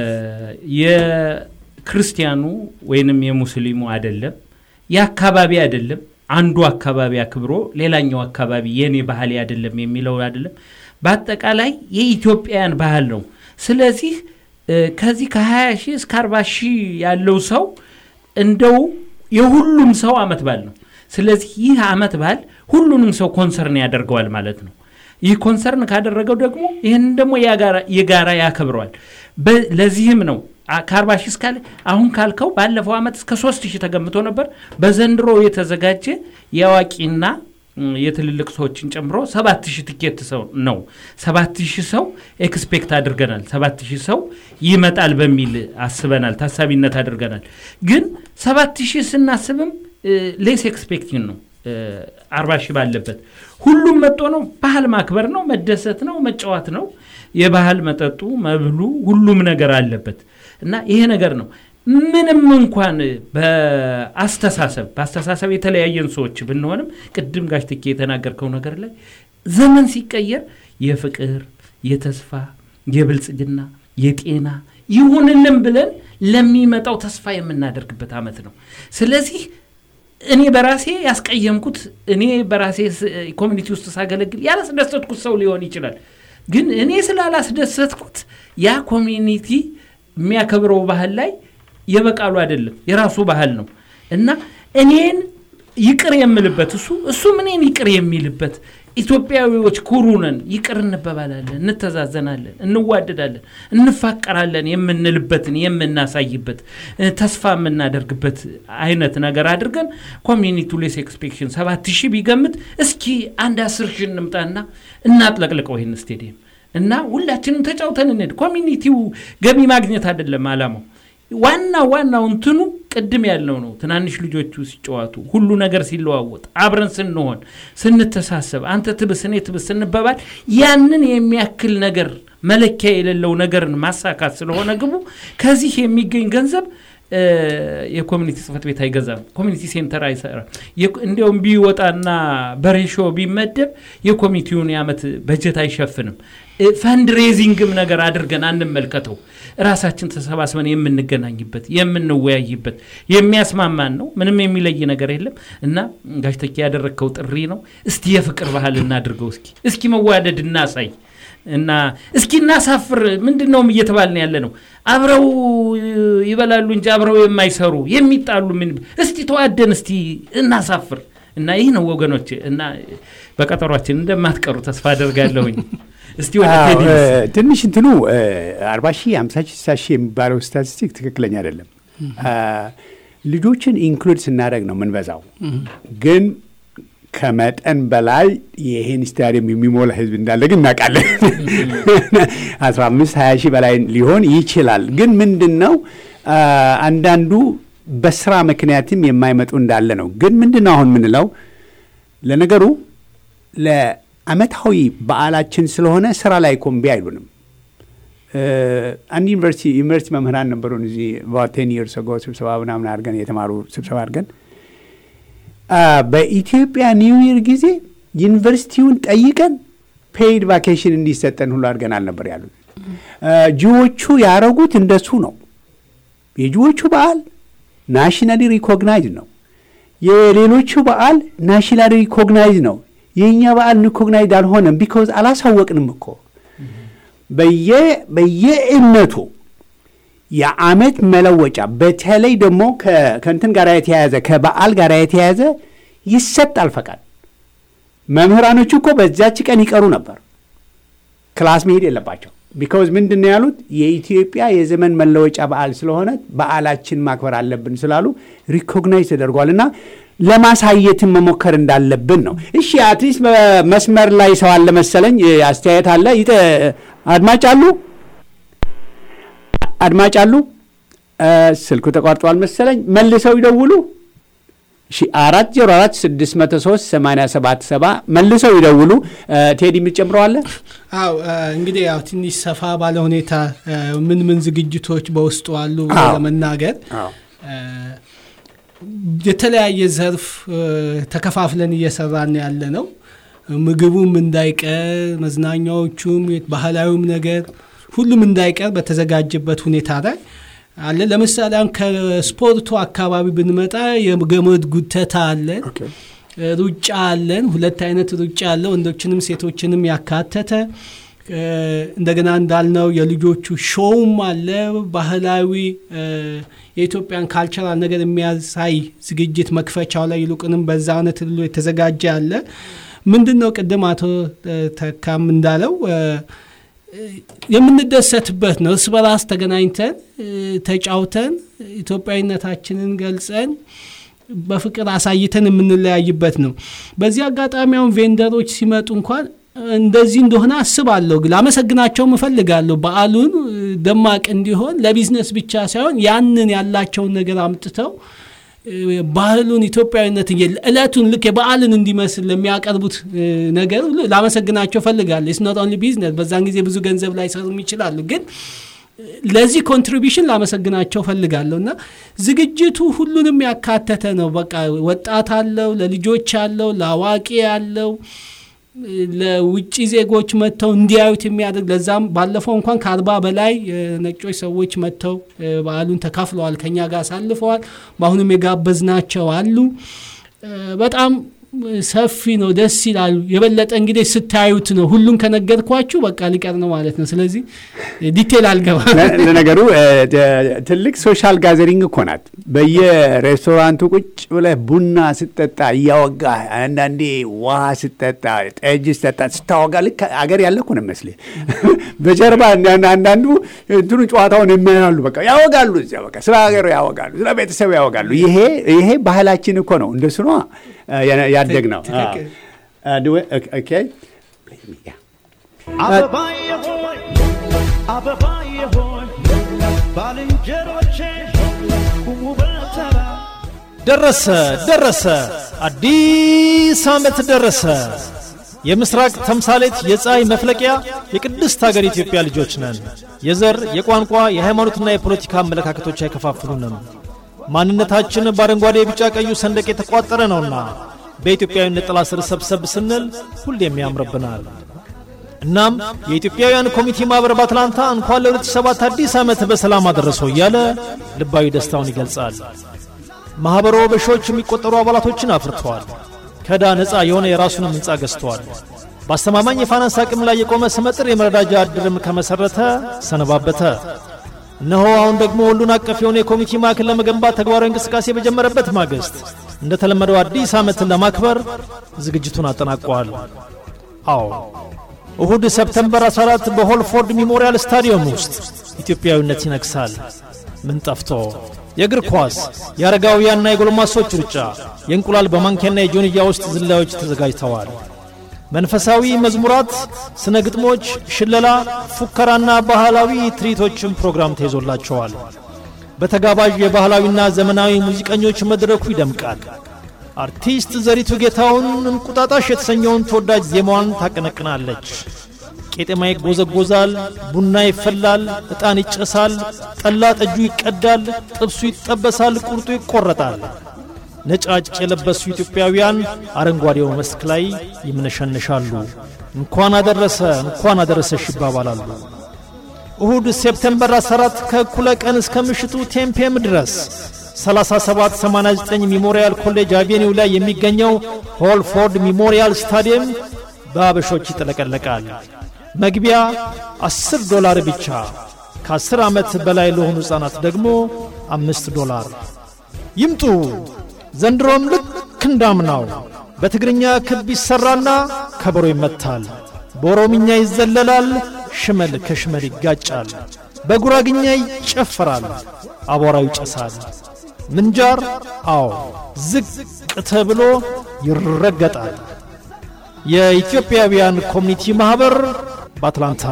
የክርስቲያኑ ወይንም የሙስሊሙ አይደለም የአካባቢ አይደለም አንዱ አካባቢ አክብሮ ሌላኛው አካባቢ የኔ ባህል አይደለም የሚለው አይደለም በአጠቃላይ የኢትዮጵያውያን ባህል ነው ስለዚህ እ፣ ከዚህ ከ20 ሺህ እስከ 40 ሺህ ያለው ሰው እንደው የሁሉም ሰው አመት በዓል ነው ስለዚህ ይህ አመት በዓል ሁሉንም ሰው ኮንሰርን ያደርገዋል ማለት ነው ይህ ኮንሰርን ካደረገው ደግሞ ይህን ደግሞ የጋራ- የጋራ ያከብረዋል በ- ለዚህም ነው አ- ከአርባ ሺህ እስካለ አሁን ካልከው ባለፈው ዓመት እስከ ሶስት ሺህ ተገምቶ ነበር በዘንድሮ የተዘጋጀ የአዋቂና ም፣ የትልልቅ ሰዎችን ጨምሮ ሰባት ሺህ ትኬት ሰው ነው ሰባት ሺህ ሰው ኤክስፔክት አድርገናል ሰባት ሺህ ሰው ይመጣል በሚል አስበናል ታሳቢነት አድርገናል ግን ሰባት ሺህ ስናስብም ሌስ ኤክስፔክቲንግ ነው እ፣ አርባ ሺህ ባለበት ሁሉም መጦ ነው ባህል ማክበር ነው መደሰት ነው መጫወት ነው የባህል መጠጡ መብሉ ሁሉም ነገር አለበት እና ይሄ ነገር ነው ምንም እንኳን በአስተሳሰብ በአስተሳሰብ የተለያየን ሰዎች ብንሆንም ቅድም ጋሽ ትኬ የተናገርከው ነገር ላይ ዘመን ሲቀየር የፍቅር የተስፋ የብልጽግና የጤና ይሁንልን ብለን ለሚመጣው ተስፋ የምናደርግበት ዓመት ነው ስለዚህ እኔ በራሴ ያስቀየምኩት እኔ በራሴ ስ- ኮሚኒቲ ውስጥ ሳገለግል ያላስደሰትኩት ሰው ሊሆን ይችላል ግን እኔ ስላላስደሰትኩት ያ ኮሚኒቲ የሚያከብረው ባህል ላይ የበቃሉ አይደለም የራሱ ባህል ነው እና እኔን ይቅር የምልበት እሱ እሱም እኔን ይቅር የሚልበት ኢትዮጵያዊዎች ኩሩ ነን ይቅር እንበባላለን እንተዛዘናለን እንዋደዳለን እንፋቀራለን የምንልበትን የምናሳይበት እ፣ ተስፋ የምናደርግበት አይነት ነገር አድርገን ኮሚኒቲ ሌስ ኤክስፔክሽን ሰባት ሺህ ቢገምት እስኪ አንድ አስር ሺህ እንምጣና እናጥለቅልቀው ይህን ስቴዲየም እና ሁላችንም ተጫውተን እንሄድ ኮሚኒቲው ገቢ ማግኘት አይደለም አላማው ዋና ዋናው እንትኑ ቅድም ያለው ነው ትናንሽ ልጆቹ ሲጫወቱ ሁሉ ነገር ሲለዋወጥ አብረን ስንሆን ስንተሳሰብ አንተ ትብስ እኔ ትብስ ስንበባል ያንን የሚያክል ነገር መለኪያ የሌለው ነገርን ማሳካት ስለሆነ ግቡ ከዚህ የሚገኝ ገንዘብ እ፣ የኮሚኒቲ ጽህፈት ቤት አይገዛም ኮሚኒቲ ሴንተር አይሰራም የኮ- እንዲያውም ቢወጣና በሬሾ ቢመደብ የኮሚቴውን የዓመት በጀት አይሸፍንም እ፣ ፈንድሬዚንግም ነገር አድርገን አንመልከተው ራሳችን ተሰባስበን የምንገናኝበት የምንወያይበት የሚያስማማን ነው ምንም የሚለይ ነገር የለም እና ጋሽ ተኪ ያደረግከው ጥሪ ነው እስቲ የፍቅር ባህል እናድርገው እስኪ እስኪ መዋደድ እናሳይ እና እስኪ እናሳፍር ምንድን ነው እየተባልን ያለ ነው አብረው ይበላሉ እንጂ አብረው የማይሰሩ የሚጣሉ ምን እስቲ ተዋደን እስቲ እናሳፍር እና ይህ ነው ወገኖች እና በቀጠሯችን እንደማትቀሩ ተስፋ አደርጋለሁኝ እስቲ ወደ አዎ፣ ቴዲ እ፣ ትንሽ እንትኑ አርባ ሺህ አምሳ ሺህ ስልሳ ሺህ የሚባለው ስታቲስቲክ ትክክለኛ አይደለም። አ፣ ልጆችን ኢንክሉድ ስናደርግ ነው የምንበዛው። ግን ከመጠን በላይ ይህን ስታዲየም የሚሞላ ህዝብ እንዳለ ግን እናውቃለን። አስራ አምስት ሀያ ሺህ በላይ ሊሆን ይችላል። ግን ምንድን ነው አንዳንዱ በስራ ምክንያትም የማይመጡ እንዳለ ነው። ግን ምንድን ነው አሁን የምንለው ለነገሩ ለአመታዊ በዓላችን ስለሆነ ስራ ላይ ኮምቢ አይሉንም። አንድ ዩኒቨርሲቲ ዩኒቨርሲቲ መምህራን ነበሩን እዚህ ቴን ይርስ ጎ ስብሰባ ምናምን አድርገን የተማሩ ስብሰባ አድርገን በኢትዮጵያ ኒው ይር ጊዜ ዩኒቨርሲቲውን ጠይቀን ፔይድ ቫኬሽን እንዲሰጠን ሁሉ አድርገናል ነበር ያሉት። ጅዎቹ ያረጉት እንደሱ ነው። የጅዎቹ በዓል ናሽናሊ ሪኮግናይዝ ነው። የሌሎቹ በዓል ናሽናሊ ሪኮግናይዝ ነው። የእኛ በዓል ሪኮግናይዝ አልሆነም። ቢኮዝ አላሳወቅንም እኮ በየእምነቱ የዓመት መለወጫ በተለይ ደግሞ ከእንትን ጋር የተያያዘ ከበዓል ጋር የተያያዘ ይሰጣል ፈቃድ። መምህራኖቹ እኮ በዛች ቀን ይቀሩ ነበር፣ ክላስ መሄድ የለባቸው። ቢካውዝ ምንድን ነው ያሉት? የኢትዮጵያ የዘመን መለወጫ በዓል ስለሆነ በዓላችን ማክበር አለብን ስላሉ ሪኮግናይዝ ተደርጓል እና ለማሳየትን መሞከር እንዳለብን ነው። እሺ አትሊስት በመስመር ላይ ሰው አለ መሰለኝ፣ አስተያየት አለ። አድማጭ አሉ አድማጭ አሉ። ስልኩ ተቋርጧል መሰለኝ፣ መልሰው ይደውሉ። እሺ አራት ዜሮ አራት ስድስት መቶ ሶስት ሰማንያ ሰባት ሰባ መልሰው ይደውሉ። ቴዲ የምትጨምረው አው እንግዲህ ያው ትንሽ ሰፋ ባለ ሁኔታ ምን ምን ዝግጅቶች በውስጡ አሉ ለመናገር የተለያየ ዘርፍ ተከፋፍለን እየሰራን ያለ ነው። ምግቡም እንዳይቀር፣ መዝናኛዎቹም፣ ባህላዊም ነገር ሁሉም እንዳይቀር በተዘጋጀበት ሁኔታ ላይ አለ። ለምሳሌ አሁን ከስፖርቱ አካባቢ ብንመጣ የገመድ ጉተታ አለ፣ ሩጫ አለን። ሁለት አይነት ሩጫ አለ፣ ወንዶችንም ሴቶችንም ያካተተ እንደገና እንዳልነው የልጆቹ ሾውም አለ። ባህላዊ የኢትዮጵያን ካልቸራል ነገር የሚያሳይ ዝግጅት መክፈቻው ላይ ይልቁንም በዛ አይነት ሁሉ የተዘጋጀ አለ። ምንድን ነው ቅድም አቶ ተካም እንዳለው የምንደሰትበት ነው። እርስ በራስ ተገናኝተን ተጫውተን ኢትዮጵያዊነታችንን ገልጸን በፍቅር አሳይተን የምንለያይበት ነው። በዚህ አጋጣሚ አሁን ቬንደሮች ሲመጡ እንኳን እንደዚህ እንደሆነ አስባለሁ፣ ላመሰግናቸውም እፈልጋለሁ። በዓሉን ደማቅ እንዲሆን ለቢዝነስ ብቻ ሳይሆን ያንን ያላቸውን ነገር አምጥተው ባህሉን ኢትዮጵያዊነትን እለቱን ልክ የበዓልን እንዲመስል ለሚያቀርቡት ነገር ሁሉ ላመሰግናቸው ፈልጋለሁ። ኢትስ ኖት ኦንሊ ቢዝነስ በዛን ጊዜ ብዙ ገንዘብ ላይሰሩም ይችላሉ፣ ግን ለዚህ ኮንትሪቢሽን ላመሰግናቸው ፈልጋለሁ እና ዝግጅቱ ሁሉንም ያካተተ ነው። በቃ ወጣት አለው፣ ለልጆች አለው፣ ለአዋቂ አለው ለውጭ ዜጎች መጥተው እንዲያዩት የሚያደርግ ለዛም ባለፈው እንኳን ከአርባ በላይ ነጮች ሰዎች መጥተው በዓሉን ተካፍለዋል፣ ከኛ ጋር አሳልፈዋል። በአሁኑም የጋበዝናቸው አሉ። በጣም ሰፊ ነው፣ ደስ ይላሉ። የበለጠ እንግዲህ ስታዩት ነው። ሁሉን ከነገርኳችሁ በቃ ሊቀር ነው ማለት ነው። ስለዚህ ዲቴል አልገባ። ለነገሩ ትልቅ ሶሻል ጋዘሪንግ እኮ ናት። በየሬስቶራንቱ ቁጭ ብለህ ቡና ስጠጣ እያወጋ አንዳንዴ ውሃ ስጠጣ፣ ጠጅ ስጠጣ ስታወጋ ልክ አገር ያለ እኮ ነው የሚመስልህ። በጀርባ አንዳንዱ እንትኑ ጨዋታውን የሚያሉ በቃ ያወጋሉ፣ እዚያ በቃ ስለ ሀገሩ ያወጋሉ፣ ስለ ቤተሰቡ ያወጋሉ። ይሄ ይሄ ባህላችን እኮ ነው። እንደሱ ነው ያደግ ነው። አበባዬ ሆይ አበባዬ ሆይ ባልንጀሮቼ ቁሙ በተራ ደረሰ ደረሰ፣ አዲስ ዓመት ደረሰ። የምስራቅ ተምሳሌት የፀሐይ መፍለቂያ የቅድስት ሀገር ኢትዮጵያ ልጆች ነን። የዘር የቋንቋ የሃይማኖትና የፖለቲካ አመለካከቶች አይከፋፍሉንም። ማንነታችን በአረንጓዴ ቢጫ ቀዩ ሰንደቅ የተቋጠረ ነውና በኢትዮጵያዊነት ጥላ ስር ሰብሰብ ስንል ሁሌም ያምርብናል። እናም የኢትዮጵያውያን ኮሚቴ ማኅበር በአትላንታ እንኳን ለ2007 አዲስ ዓመት በሰላም አደረሰው እያለ ልባዊ ደስታውን ይገልጻል። ማኅበሮ በሺዎች የሚቆጠሩ አባላቶችን አፍርተዋል። ከዕዳ ነፃ የሆነ የራሱንም ሕንፃ ገዝተዋል። በአስተማማኝ የፋይናንስ አቅም ላይ የቆመ ስመጥር የመረዳጃ ዕድርም ከመሠረተ ሰነባበተ። እነሆ አሁን ደግሞ ሁሉን አቀፍ የሆነ የኮሚቴ ማዕከል ለመገንባት ተግባራዊ እንቅስቃሴ በጀመረበት ማግስት እንደተለመደው አዲስ ዓመትን ለማክበር ዝግጅቱን አጠናቀዋል። አዎ እሁድ ሰፕተምበር 14 በሆልፎርድ ሚሞሪያል ስታዲየም ውስጥ ኢትዮጵያዊነት ይነግሳል። ምን ጠፍቶ የእግር ኳስ፣ የአረጋውያንና የጎልማሶች ሩጫ፣ የእንቁላል በማንኪያና የጆንያ ውስጥ ዝላዮች ተዘጋጅተዋል። መንፈሳዊ መዝሙራት፣ ስነ ግጥሞች፣ ሽለላ፣ ፉከራና ባህላዊ ትርኢቶችም ፕሮግራም ተይዞላቸዋል። በተጋባዥ የባህላዊና ዘመናዊ ሙዚቀኞች መድረኩ ይደምቃል። አርቲስት ዘሪቱ ጌታውን እንቁጣጣሽ የተሰኘውን ተወዳጅ ዜማዋን ታቀነቅናለች። ቄጤማ ይጎዘጎዛል፣ ቡና ይፈላል፣ ዕጣን ይጨሳል፣ ጠላ ጠጁ ይቀዳል፣ ጥብሱ ይጠበሳል፣ ቁርጡ ይቆረጣል። ነጫጭ የለበሱ ኢትዮጵያውያን አረንጓዴው መስክ ላይ ይምነሸንሻሉ። እንኳን አደረሰ እንኳን አደረሰሽ ይባባላሉ። እሁድ ሴፕቴምበር 14 ከእኩለ ቀን እስከ ምሽቱ ቴምፔም ድረስ 3789 ሚሞሪያል ኮሌጅ አቬኒው ላይ የሚገኘው ሆልፎርድ ሚሞሪያል ስታዲየም በአበሾች ይጥለቀለቃል። መግቢያ 10 ዶላር ብቻ። ከ10 ዓመት በላይ ለሆኑ ሕፃናት ደግሞ አምስት ዶላር። ይምጡ። ዘንድሮም ልክ እንዳምናው በትግርኛ ክብ ይሠራና ከበሮ ይመታል። በኦሮምኛ ይዘለላል፣ ሽመል ከሽመል ይጋጫል። በጉራግኛ ይጨፈራል፣ አቧራው ይጨሳል። ምንጃር አዎ ዝቅ ተብሎ ይረገጣል። የኢትዮጵያውያን ኮሚኒቲ ማኅበር በአትላንታ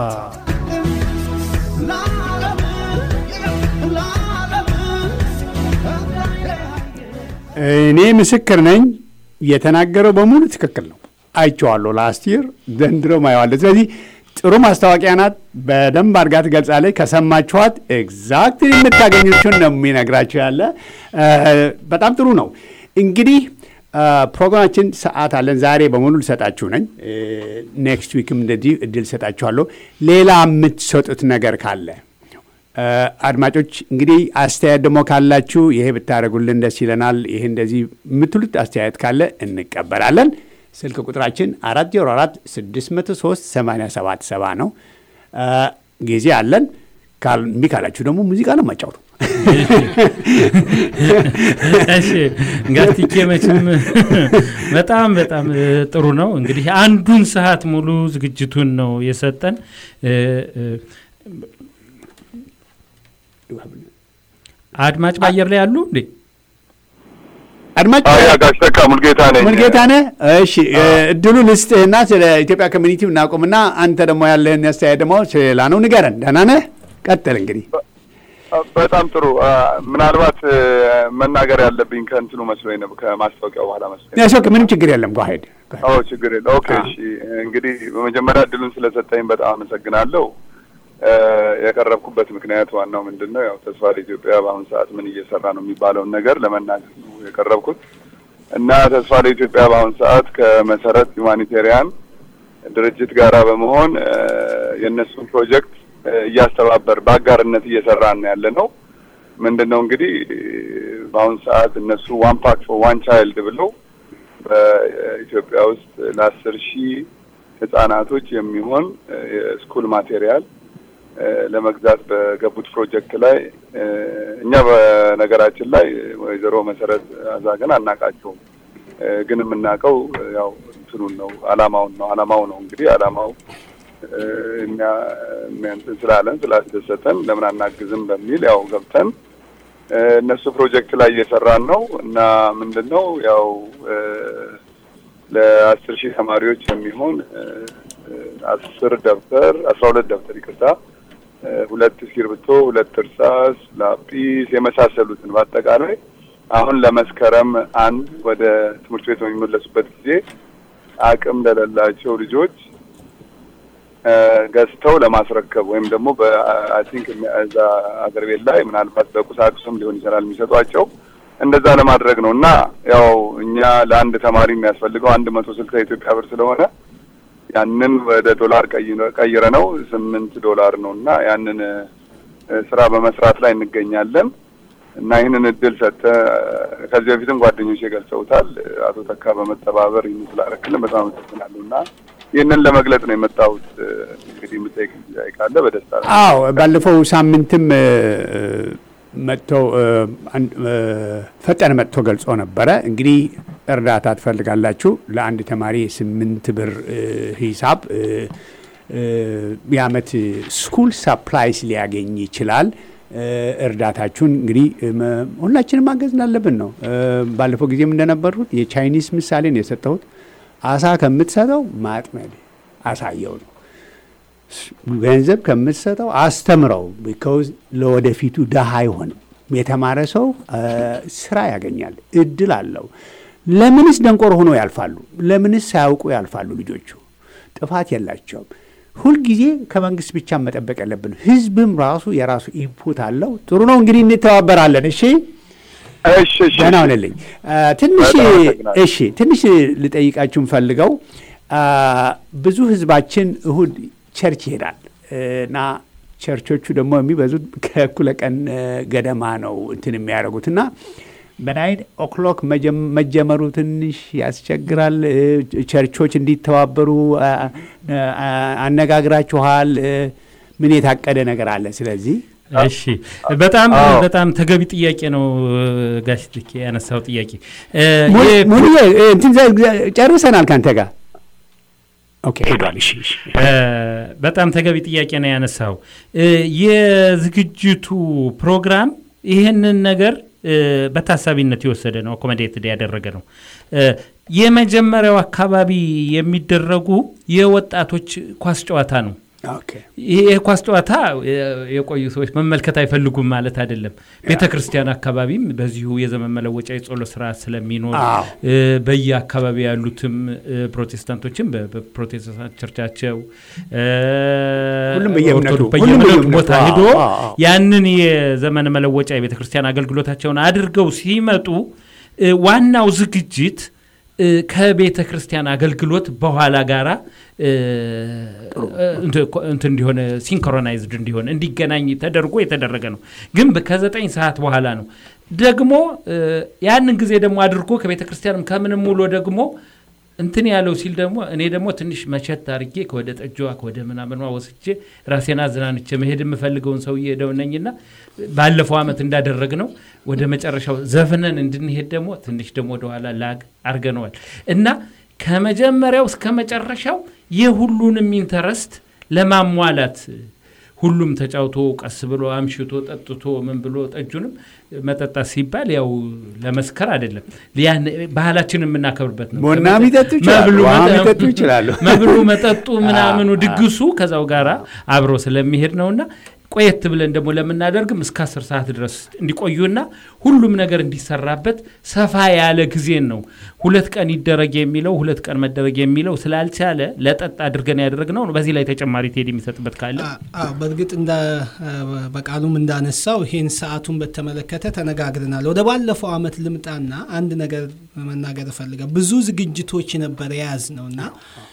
እኔ ምስክር ነኝ። የተናገረው በሙሉ ትክክል ነው። አይቼዋለሁ። ላስት ይር ዘንድሮ ማየዋለሁ። ስለዚህ ጥሩ ማስታወቂያ ናት። በደንብ አድርጋ ትገልጻለች። ከሰማችኋት ኤግዛክት የምታገኙችን ነው የሚነግራችሁ ያለ በጣም ጥሩ ነው። እንግዲህ ፕሮግራማችን ሰዓት አለን። ዛሬ በሙሉ ልሰጣችሁ ነኝ። ኔክስት ዊክም እንደዚህ እድል ሰጣችኋለሁ። ሌላ የምትሰጡት ነገር ካለ አድማጮች እንግዲህ አስተያየት ደግሞ ካላችሁ ይሄ ብታደርጉልን ደስ ይለናል፣ ይሄ እንደዚህ የምትሉት አስተያየት ካለ እንቀበላለን። ስልክ ቁጥራችን አራት ዜሮ አራት ስድስት መቶ ሶስት ሰማንያ ሰባት ሰባ ነው። ጊዜ አለን። እምቢ ካላችሁ ደግሞ ሙዚቃ ነው ማጫውቱ። እሺ ጋቲኬ መቼም በጣም በጣም ጥሩ ነው። እንግዲህ አንዱን ሰዓት ሙሉ ዝግጅቱን ነው የሰጠን። አድማጭ በአየር ላይ ያሉ እንዴ? አድማጭ ጋሽ ተካ ሙልጌታ ነኝ። ሙልጌታ ነህ? እሺ እድሉ ልስጥህና ስለ ኢትዮጵያ ኮሚኒቲ እናቁምና አንተ ደግሞ ያለህን አስተያየት ደግሞ ሌላ ነው ንገረን። ደህና ነህ? ቀጥል እንግዲህ። በጣም ጥሩ። ምናልባት መናገር ያለብኝ ከእንትኑ መስሎኝ ነው ከማስታወቂያው በኋላ መስሎኝ። ያሶክ ምንም ችግር የለም። ጓሄድ ኦ ችግር የለ። ኦኬ እሺ። እንግዲህ በመጀመሪያ እድሉን ስለሰጠኝ በጣም አመሰግናለሁ። የቀረብኩበት ምክንያት ዋናው ምንድን ነው? ያው ተስፋ ለኢትዮጵያ በአሁኑ ሰዓት ምን እየሰራ ነው የሚባለውን ነገር ለመናገር ነው የቀረብኩት እና ተስፋ ለኢትዮጵያ በአሁኑ ሰዓት ከመሰረት ሁማኒቴሪያን ድርጅት ጋራ በመሆን የእነሱን ፕሮጀክት እያስተባበር በአጋርነት እየሰራን ያለ ነው። ምንድን ነው እንግዲህ በአሁኑ ሰዓት እነሱ ዋን ፓክ ፎር ዋን ቻይልድ ብለው በኢትዮጵያ ውስጥ ለአስር ሺህ ህጻናቶች የሚሆን የስኩል ማቴሪያል ለመግዛት በገቡት ፕሮጀክት ላይ እኛ በነገራችን ላይ ወይዘሮ መሰረት አዛገን አናቃቸውም፣ ግን የምናውቀው ያው እንትኑን ነው አላማውን ነው። አላማው ነው እንግዲህ አላማው እንትን ስላለን ስላስደሰተን ለምን አናግዝም በሚል ያው ገብተን እነሱ ፕሮጀክት ላይ እየሰራን ነው እና ምንድን ነው ያው ለአስር ሺህ ተማሪዎች የሚሆን አስር ደብተር አስራ ሁለት ደብተር ይቅርታ ሁለት እስክሪብቶ፣ ሁለት እርሳስ፣ ላጲስ የመሳሰሉትን በአጠቃላይ አሁን ለመስከረም አንድ ወደ ትምህርት ቤት በሚመለሱበት ጊዜ አቅም ለሌላቸው ልጆች ገዝተው ለማስረከብ ወይም ደግሞ በአይ ቲንክ እዛ አገር ቤት ላይ ምናልባት በቁሳቁስም ሊሆን ይችላል የሚሰጧቸው እንደዛ ለማድረግ ነው እና ያው እኛ ለአንድ ተማሪ የሚያስፈልገው አንድ መቶ ስልሳ ኢትዮጵያ ብር ስለሆነ ያንን ወደ ዶላር ቀይረ ነው ስምንት ዶላር ነው እና ያንን ስራ በመስራት ላይ እንገኛለን እና ይህንን እድል ሰጠ ከዚህ በፊትም ጓደኞች ገልጸውታል። አቶ ተካ በመተባበር ይህን ስላረክልን በጣም አመሰግናለሁ እና ይህንን ለመግለጽ ነው የመጣሁት። እንግዲህ የምጠይቅ ጥያቄ ካለ በደስታ አዎ፣ ባለፈው ሳምንትም መጥቶ ፈጠነ መጥቶ ገልጾ ነበረ። እንግዲህ እርዳታ ትፈልጋላችሁ ለአንድ ተማሪ የስምንት ብር ሂሳብ የአመት ስኩል ሳፕላይስ ሊያገኝ ይችላል። እ፣ እርዳታችሁን እንግዲህ እም፣ ሁላችንም ማገዝ እንዳለብን ነው። እ፣ ባለፈው ጊዜም እንደነበሩት የቻይኒስ ምሳሌ ነው የሰጠሁት። አሳ ከምትሰጠው ማጥመድ አሳየው ነው። ገንዘብ ከምትሰጠው አስተምረው። ቢካውዝ ለወደፊቱ ደሃ አይሆንም። የተማረ ሰው እ፣ ስራ ያገኛል፣ እድል አለው። ለምንስ ደንቆር ሆኖ ያልፋሉ? ለምንስ ሳያውቁ ያልፋሉ? ልጆቹ ጥፋት የላቸውም። ሁልጊዜ ከመንግስት ብቻ መጠበቅ ያለብን፣ ህዝብም ራሱ የራሱ ኢንፑት አለው። ጥሩ ነው እንግዲህ እንተባበራለን። እሺ እሺ እሺ ደህና ሁንልኝ። አ፣ ትንሽ በጣም አመሰግናለሁ። እሺ ትንሽ ልጠይቃችሁ ፈልገው ብዙ ህዝባችን እሁድ ቸርች ይሄዳል እና ቸርቾቹ ደግሞ የሚበዙት ከእኩለ ቀን እ፣ ገደማ ነው እንትን የሚያደርጉት እና በናይን ኦክሎክ መጀመሩ ትንሽ ያስቸግራል። እ፣ ቸርቾች እንዲተባበሩ አ፣ አ፣ አነጋግራችኋል? እ፣ ምን የታቀደ ነገር አለ? ስለዚህ እሺ በጣም አዎ። በጣም ተገቢ ጥያቄ ነው ጋሽ ልኬ ያነሳው ጥያቄ እ፣ ሙሉ የ- ሙሉ እንትን ዘ- ጨርሰናል ካንተ ጋር ኦኬ ሄዷል። እሺ እሺ። እ፣ በጣም ተገቢ ጥያቄ ነው ያነሳው። እ፣ የዝግጅቱ ፕሮግራም ይህንን ነገር እ፣ በታሳቢነት የወሰደ ነው፣ አኮመዴትድ ያደረገ ነው። እ፣ የመጀመሪያው አካባቢ የሚደረጉ የወጣቶች ኳስ ጨዋታ ነው። ኦኬ ይህ የኳስ ጨዋታ እ፣ የቆዩ ሰዎች መመልከት አይፈልጉም ማለት አይደለም። ቤተ ክርስቲያን አካባቢም በዚሁ የዘመን መለወጫ የጸሎት ስርዓት ስለሚኖር አዎ። እ፣ በየአካባቢ ያሉትም እ፣ ፕሮቴስታንቶችም በ- በፕሮቴስታንት ቸርቻቸው እ፣ ሁሉም በየእምነቱ፣ ኦርቶዶክስ ሁሉም በየእምነቱ በየእምነቱ፣ ቦታ አዎ፣ ሂዶ አዎ፣ አዎ። ያንን የዘመን መለወጫ የቤተ ክርስቲያን አገልግሎታቸውን አድርገው ሲመጡ እ፣ ዋናው ዝግጅት እ፣ ከቤተ ክርስቲያን አገልግሎት በኋላ ጋራ እ፣ እንትን እንዲሆን ሲንክሮናይዝድ እንዲሆን እንዲገናኝ ተደርጎ የተደረገ ነው። ግን በ- ከዘጠኝ ሰዓት በኋላ ነው ደግሞ እ፣ ያንን ጊዜ ደግሞ አድርጎ ከቤተ ክርስቲያንም ከምንም ውሎ ደግሞ እንትን ያለው ሲል ደግሞ እኔ ደግሞ ትንሽ መቸት አድርጌ ከወደ ጠጅዋ ከወደ ምናምኗ ወስጄ ራሴን አዝናንቼ መሄድ የምፈልገውን ሰውዬ ሄደው ነኝና ባለፈው ዓመት እንዳደረግ ነው ወደ መጨረሻው ዘፍነን እንድንሄድ ደግሞ ትንሽ ደግሞ ወደኋላ ላግ አርገነዋል እና ከመጀመሪያው እስከ መጨረሻው የሁሉንም ኢንተረስት ለማሟላት ሁሉም ተጫውቶ ቀስ ብሎ አምሽቶ ጠጥቶ ምን ብሎ ጠጁንም መጠጣት ሲባል ያው ለመስከር አይደለም፣ ያን ባህላችን የምናከብርበት ነው። ቡና የሚጠጡ ይችላሉ፣ መብሉ ውሃ መጠ- የሚጠጡ ይችላሉ። መብሉ መጠጡ ምናምኑ ድግሱ ከዛው ጋር አብሮ ስለሚሄድ ነውና ቆየት ብለን ደግሞ ለምናደርግም እስከ አስር ሰዓት ድረስ እንዲቆዩና ሁሉም ነገር እንዲሰራበት ሰፋ ያለ ጊዜን ነው። ሁለት ቀን ይደረግ የሚለው ሁለት ቀን መደረግ የሚለው ስላልቻለ ለጠጥ አድርገን ያደረግነው ነው። በዚህ ላይ ተጨማሪ ቴድ የሚሰጥበት ካለ አ- አዎ፣ በእርግጥ እንደ በቃሉም እንዳነሳው ይሄን ሰዓቱን በተመለከተ ተነጋግረናል። ወደ ባለፈው አመት ልምጣና አንድ ነገር መናገር እፈልጋለሁ። ብዙ ዝግጅቶች ነበር የያዝ ነው እና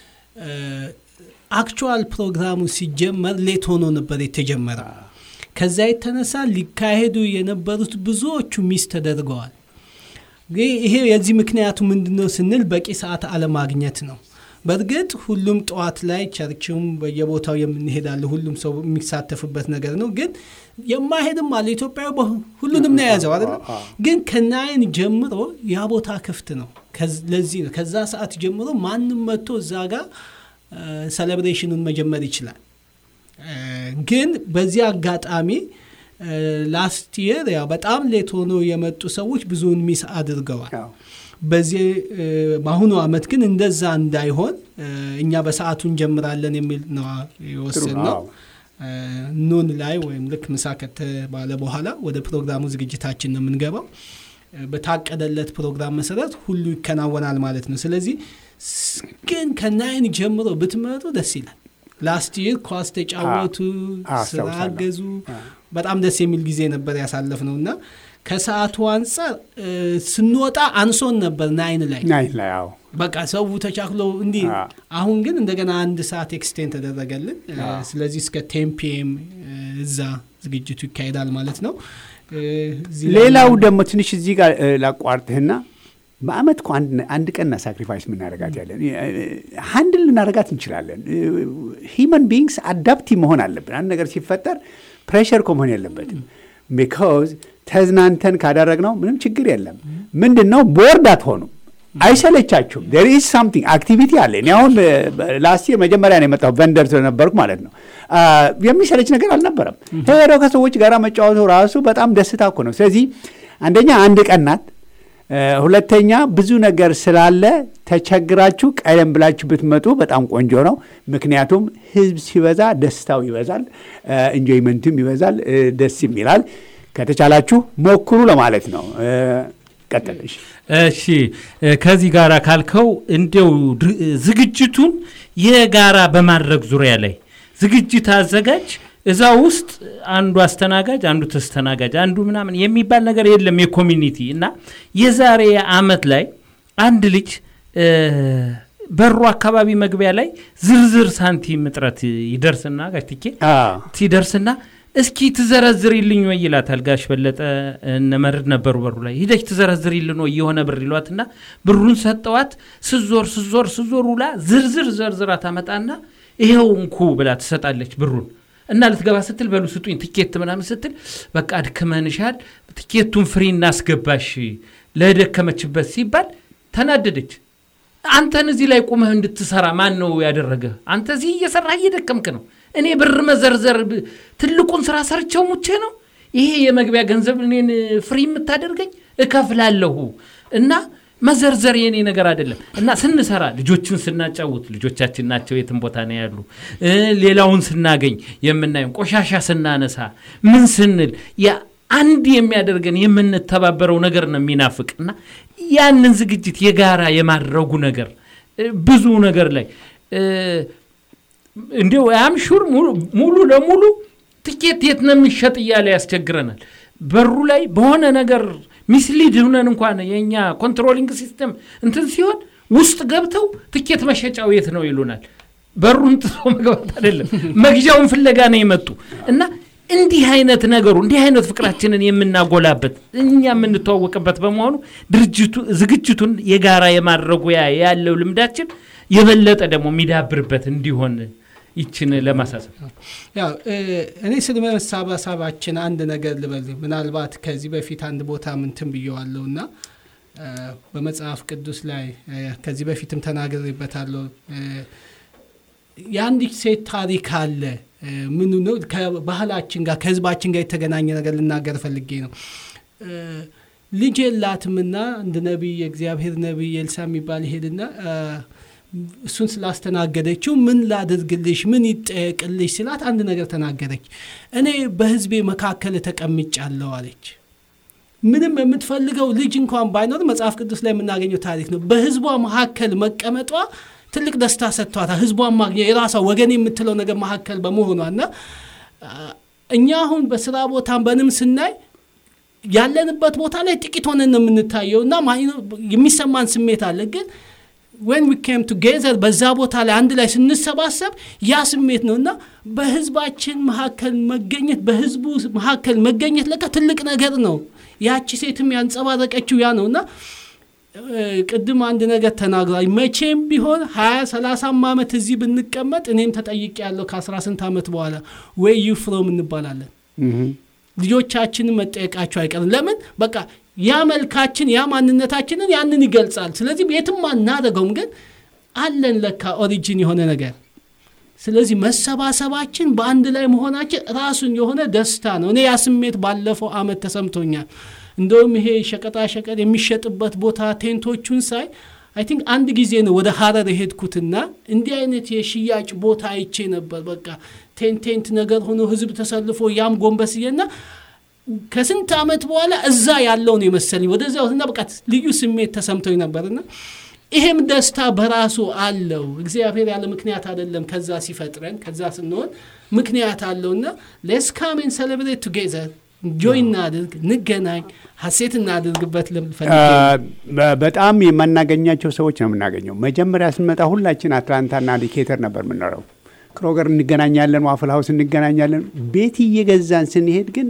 አክቹዋል ፕሮግራሙ ሲጀመር ሌት ሆኖ ነበር የተጀመረ። ከዛ የተነሳ ሊካሄዱ የነበሩት ብዙዎቹ ሚስ ተደርገዋል። ግን ይሄ የዚህ ምክንያቱ ምንድን ነው ስንል በቂ ሰዓት አለማግኘት ነው። በእርግጥ ሁሉም ጠዋት ላይ ቸርችም በየቦታው የምንሄዳለ ሁሉም ሰው የሚሳተፍበት ነገር ነው። ግን የማሄድም አለ ኢትዮጵያዊ በ- ሁሉንም ነው የያዘው አይደለም። ግን ከናይን ጀምሮ ያ ቦታ ክፍት ነው። ከዝ- ለዚህ ነው ከዛ ሰዓት ጀምሮ ማንም መጥቶ እዛ ጋር ሴሌብሬሽኑን መጀመር ይችላል። እ፣ ግን በዚህ አጋጣሚ ላስት የር ያው በጣም ሌት ሆኖ የመጡ ሰዎች ብዙውን ሚስ አድርገዋል። አዎ። በዚህ እ፣ በአሁኑ አመት ግን እንደዛ እንዳይሆን እ፣ እኛ በሰዓቱ እንጀምራለን የሚል ነው የወሰን ነው። አዎ። ኑን ላይ ወይም ልክ ምሳ ከተባለ በኋላ ወደ ፕሮግራሙ ዝግጅታችን ነው የምንገባው። እ፣ በታቀደለት ፕሮግራም መሰረት ሁሉ ይከናወናል ማለት ነው። ስለዚህ ስ- ግን ከናይን ጀምሮ ብትመጡ ደስ ይላል። ላስት ይር ኳስ ተጫወቱ፣ አዎ፣ ስራ አስታውሳለሁ። አገዙ። በጣም ደስ የሚል ጊዜ ነበር ያሳለፍ ነው እና ከሰዓቱ አንጻር እ፣ ስንወጣ አንሶን ነበር ናይን ላይ ናይን ላይ አዎ በቃ ሰው ተቻክሎ እንዲህ አ። አሁን ግን እንደገና አንድ ሰዓት ኤክስቴንድ ተደረገልን። እ፣ ስለዚህ እስከ ቴን ፒኤም እዛ ዝግጅቱ ይካሄዳል ማለት ነው። እ፣ እዚህ ላይ- ሌላው ደግሞ ትንሽ እዚህ ጋር እ፣ ላቋርጥህና በአመት እኮ አንድ አንድ ቀንና ሳክሪፋይስ የምናደርጋት ያለን ሀንድል ልናደርጋት እንችላለን። ሂመን ቢንግስ አዳፕቲቭ መሆን አለብን። አንድ ነገር ሲፈጠር ፕሬሸር እኮ መሆን የለበትም። ቢካዝ ተዝናንተን ካደረግነው ምንም ችግር የለም። ምንድን ነው ቦርድ አትሆኑ። አይሰለቻችሁም። ዴር ኢዝ ሳምቲንግ አክቲቪቲ አለ። እኔ አሁን ላስት ይር መጀመሪያ ነው የመጣው ቨንደር ስለነበርኩ ማለት ነው። አ፣ የሚሰለች ነገር አልነበረም። ሄደው ከሰዎች ጋር መጫወቱ ራሱ በጣም ደስታ እኮ ነው። ስለዚህ አንደኛ አንድ ቀን ናት። እ፣ ሁለተኛ ብዙ ነገር ስላለ ተቸግራችሁ ቀደም ብላችሁ ብትመጡ በጣም ቆንጆ ነው። ምክንያቱም ህዝብ ሲበዛ ደስታው ይበዛል፣ ኢንጆይመንቱም ይበዛል፣ እ፣ ደስም ይላል። ከተቻላችሁ ሞክሩ ለማለት ነው። እ፣ ቀጥል። እሺ። እሺ እ፣ ከዚህ ጋር ካልከው እንዲው ድ- ዝግጅቱን የጋራ በማድረግ ዙሪያ ላይ ዝግጅት አዘጋጅ እዛ ውስጥ አንዱ አስተናጋጅ አንዱ ተስተናጋጅ አንዱ ምናምን የሚባል ነገር የለም። የኮሚኒቲ እና የዛሬ አመት ላይ አንድ ልጅ እ፣ በሩ አካባቢ መግቢያ ላይ ዝርዝር ሳንቲም እጥረት ይደርስና ጋሽ ትኬ አዎ። ሲደርስና እስኪ ትዘረዝሪልኝ ወይ ይላታል። ጋሽ በለጠ እነ መርድ ነበሩ በሩ ላይ ሂደች ትዘረዝሪልን ወይ የሆነ ብር ይሏትና ብሩን ሰጠዋት። ስዞር ስዞር ስዞር ውላ ዝርዝር ዘርዝራ ታመጣና ይኸው እንኩ ብላ ትሰጣለች ብሩን እና ልትገባ ስትል በሉ ስጡኝ ትኬት ምናምን ስትል በቃ አድክመንሻል፣ ትኬቱን ፍሪ እናስገባሽ ለደከመችበት ሲባል ተናደደች። አንተን እዚህ ላይ ቁመህ እንድትሰራ ማን ነው ያደረገህ? አንተ እዚህ እየሰራህ እየደከምክ ነው። እኔ ብር መዘርዘር ብ- ትልቁን ስራ ሰርቸው ሙቼ ነው ይሄ የመግቢያ ገንዘብ እኔን ፍሪ የምታደርገኝ እከፍላለሁ እና መዘርዘር የኔ ነገር አይደለም እና ስንሰራ ልጆችን ስናጫውት ልጆቻችን ናቸው የትም ቦታ ነው ያሉ እ፣ ሌላውን ስናገኝ የምናየው ቆሻሻ ስናነሳ ምን ስንል ያ አንድ የሚያደርገን የምንተባበረው ነገር ነው የሚናፍቅ እና ያንን ዝግጅት የጋራ የማድረጉ ነገር እ፣ ብዙ ነገር ላይ እ፣ እንዲሁ አም ሹር ሙሉ ለሙሉ ትኬት የት ነው የሚሸጥ እያለ ያስቸግረናል። በሩ ላይ በሆነ ነገር ሚስሊድ ሁነን እንኳን የእኛ ኮንትሮሊንግ ሲስተም እንትን ሲሆን ውስጥ ገብተው ትኬት መሸጫው የት ነው ይሉናል። በሩን ጥሶ መግባት አይደለም መግዣውን ፍለጋ ነው የመጡ እና እንዲህ አይነት ነገሩ እንዲህ አይነት ፍቅራችንን የምናጎላበት እኛ የምንተዋወቅበት በመሆኑ ድርጅቱ ዝግጅቱን የጋራ የማድረጉ ያ ያለው ልምዳችን የበለጠ ደግሞ የሚዳብርበት እንዲሆን ይችን ለማሳሰብ ያው እ፣ እኔ ስለ መሰባሰባችን አንድ ነገር ልበል። ምናልባት ከዚህ በፊት አንድ ቦታ ምንትን ብየዋለሁ እና እ፣ በመጽሐፍ ቅዱስ ላይ እ፣ ከዚህ በፊትም ተናግሬበታለሁ። እ፣ የአንዲት ሴት ታሪክ አለ። እ፣ ምኑ ነው ከባህላችን ጋር ከህዝባችን ጋር የተገናኘ ነገር ልናገር ፈልጌ ነው። እ፣ ልጅ የላትምና አንድ ነቢይ የእግዚአብሔር ነቢይ ኤልሳ የሚባል ይሄድና እ፣ እሱን ስላስተናገደችው ምን ላድርግልሽ፣ ምን ይጠየቅልሽ ስላት አንድ ነገር ተናገረች። እኔ በህዝቤ መካከል ተቀምጫለሁ አለች። ምንም የምትፈልገው ልጅ እንኳን ባይኖር መጽሐፍ ቅዱስ ላይ የምናገኘው ታሪክ ነው። በህዝቧ መካከል መቀመጧ ትልቅ ደስታ ሰጥቷታል። ህዝቧን ማግኘት የራሷ ወገን የምትለው ነገር መካከል በመሆኗ እና አ፣ እኛ አሁን በስራ ቦታም በንም ስናይ ያለንበት ቦታ ላይ ጥቂት ሆነን ነው የምንታየው እና ማይኖ- የሚሰማን ስሜት አለ ግን ወን ዊ ኬም ቱጌዘር በዛ ቦታ ላይ አንድ ላይ ስንሰባሰብ ያ ስሜት ነው እና በህዝባችን መካከል መገኘት በህዝቡ መካከል መገኘት ለካ ትልቅ ነገር ነው። ያቺ ሴትም ያንጸባረቀችው ያ ነው እና እ፣ ቅድም አንድ ነገር ተናግሯል። መቼም ቢሆን ሀያ ሰላሳም ዓመት እዚህ ብንቀመጥ እኔም ተጠይቄ ያለው ከአስራ ስንት ዓመት በኋላ ወይ ዩ ፍሮም እንባላለን ልጆቻችንን መጠየቃቸው አይቀርም። ለምን በቃ ያ መልካችን ያ ማንነታችንን ያንን ይገልጻል። ስለዚህ የትም አናደርገውም፣ ግን አለን ለካ ኦሪጂን የሆነ ነገር። ስለዚህ መሰባሰባችን በአንድ ላይ መሆናችን ራሱን የሆነ ደስታ ነው። እኔ ያ ስሜት ባለፈው አመት ተሰምቶኛል። እንደውም ይሄ ሸቀጣ ሸቀጥ የሚሸጥበት ቦታ ቴንቶቹን ሳይ አይ ቲንክ አንድ ጊዜ ነው ወደ ሀረር የሄድኩትና እንዲህ አይነት የሽያጭ ቦታ አይቼ ነበር። በቃ ቴንት ቴንት ነገር ሆኖ ህዝብ ተሰልፎ ያም ጎንበስዬና ከስንት ዓመት በኋላ እዛ ያለው ነው የመሰለኝ ወደዚያ እና በቃ ልዩ ስሜት ተሰምቶኝ ነበርና ይሄም ደስታ በራሱ አለው። እግዚአብሔር ያለ ምክንያት አይደለም ከዛ ሲፈጥረን ከዛ ስንሆን ምክንያት አለውና ሌስ ካም ኤንድ ሴሌብሬት ቱጌዘር ጆይ እናድርግ፣ እንገናኝ፣ ሀሴት እናድርግበት ልፈልግ በ- በጣም የማናገኛቸው ሰዎች ነው የምናገኘው። መጀመሪያ ስንመጣ ሁላችን አትላንታና ዲኬተር ነበር የምንኖረው። ክሮገር እንገናኛለን፣ ዋፍል ሀውስ እንገናኛለን። ቤት እየገዛን ስንሄድ ግን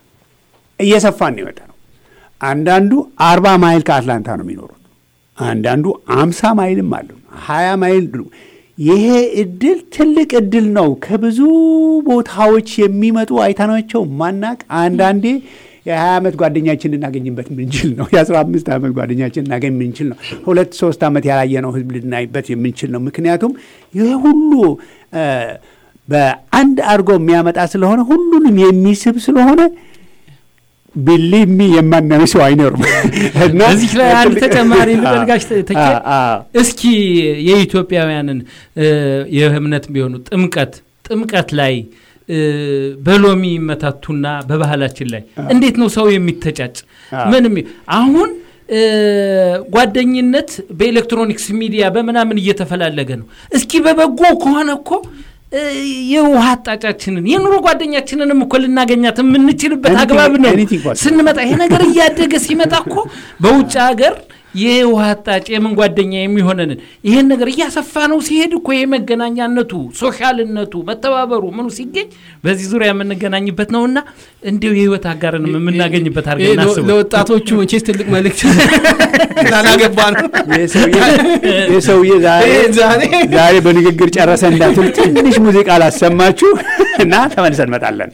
እየሰፋን ነው የመጣ ነው። አንዳንዱ አርባ ማይል ከአትላንታ ነው የሚኖሩት። አንዳንዱ አምሳ ማይልም አሉ፣ ሀያ ማይል ይሄ እድል ትልቅ እድል ነው። ከብዙ ቦታዎች የሚመጡ አይተናቸው ማናቅ አንዳንዴ የሀያ ዓመት ጓደኛችን ልናገኝበት የምንችል ነው። የአስራ አምስት ዓመት ጓደኛችን ልናገኝ የምንችል ነው። ሁለት ሶስት ዓመት ያላየነው ህዝብ ልናይበት የምንችል ነው። ምክንያቱም ይህ ሁሉ እ፣ በአንድ አድርጎ የሚያመጣ ስለሆነ ሁሉንም የሚስብ ስለሆነ ቢሊቭ ሚ የማናየው ሰው አይኖርም። እና እዚህ ላይ አንድ ትልቅ- ተጨማሪ ልበልጋሽ ተኬ አ- አ- እስኪ የኢትዮጵያውያንን እ፣ የእምነት ቢሆኑ ጥምቀት ጥምቀት ላይ እ፣ በሎሚ መታቱና በባህላችን ላይ እንዴት ነው ሰው የሚተጫጭ? አ። ምንም አሁን እ፣ ጓደኝነት በኤሌክትሮኒክስ ሚዲያ በምናምን እየተፈላለገ ነው። እስኪ በበጎ ከሆነ እኮ እ፣ የውሃ አጣጫችንን የኑሮ ጓደኛችንንም እኮ ልናገኛት የምንችልበት Anything- አግባብ ነው anything possible. ስንመጣ ይሄ ነገር እያደገ ሲመጣ እኮ በውጭ ሀገር የውሃ አጣጭ የምን ጓደኛ የሚሆነንን ይሄን ነገር እያሰፋ ነው ሲሄድ እኮ የመገናኛነቱ ሶሻልነቱ መተባበሩ ምኑ ሲገኝ በዚህ ዙሪያ የምንገናኝበት ነውና እንዲሁ የህይወት አጋርንም የምናገኝበት ይሄ አድርገን ለ- እናስበው። ለወጣቶቹ መቼስ ትልቅ መልእክት ላላገባ ነው። ይህ ሰውዬ- ይህ ሰውዬ ዛሬ ይሄ ዛሬ ዛሬ በንግግር ጨረሰ እንዳትል ትንሽ ሙዚቃ ላሰማችሁ እና ተመልሰን እንመጣለን።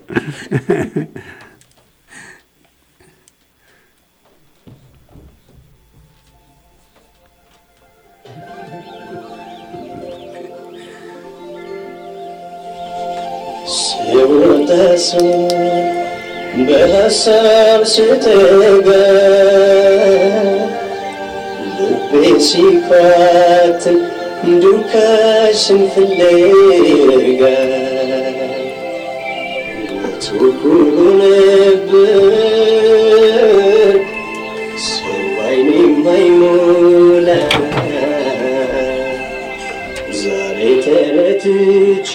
ስወጣስ በሀሳብ ስተጋ ልቤ ሲኳትን ዱካሽን ፍለጋ ትኩሩ ነበር ሰው አይኔ የማይሞላ ዛሬ ተረትቼ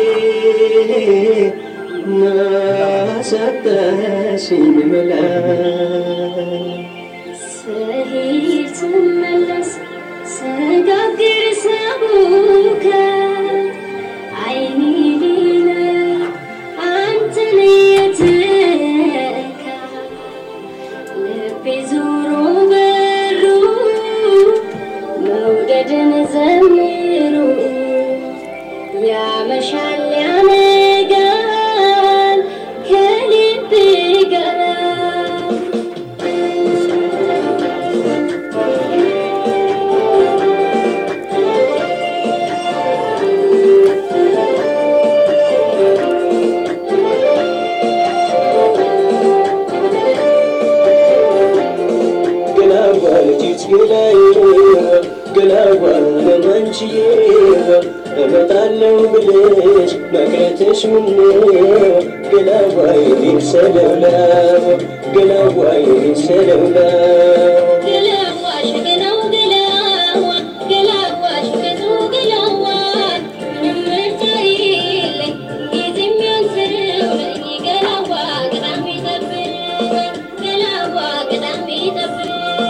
ናሳጣሽኝ መላ ስሄድ ስመለስ ስጋግር ሰቡከ አይኔ ሌለ አንተን የትካ ልቤ ዞሮ በሩ መውደድን ዘምሩ ያመሻል ያነጋል ከልብ ጋር ገላዋ ልጅት ገላይ ገላዋ ለማንችዬ እመጣለሁ ብለሽ መቅረትሽ ምነው ገላዋ ይሰለውላ ገላዋ ይሰለውላ ገላዋሽ ገላው ገላዋ ገላዋሽ ገዙ ገላዋ ምንም ምርጫ የለኝ ጊዜ የሚያንስረው ነኝ ገላዋ ቅዳሜ ጠብቅ ገላዋ ቅዳሜ ጠብቅ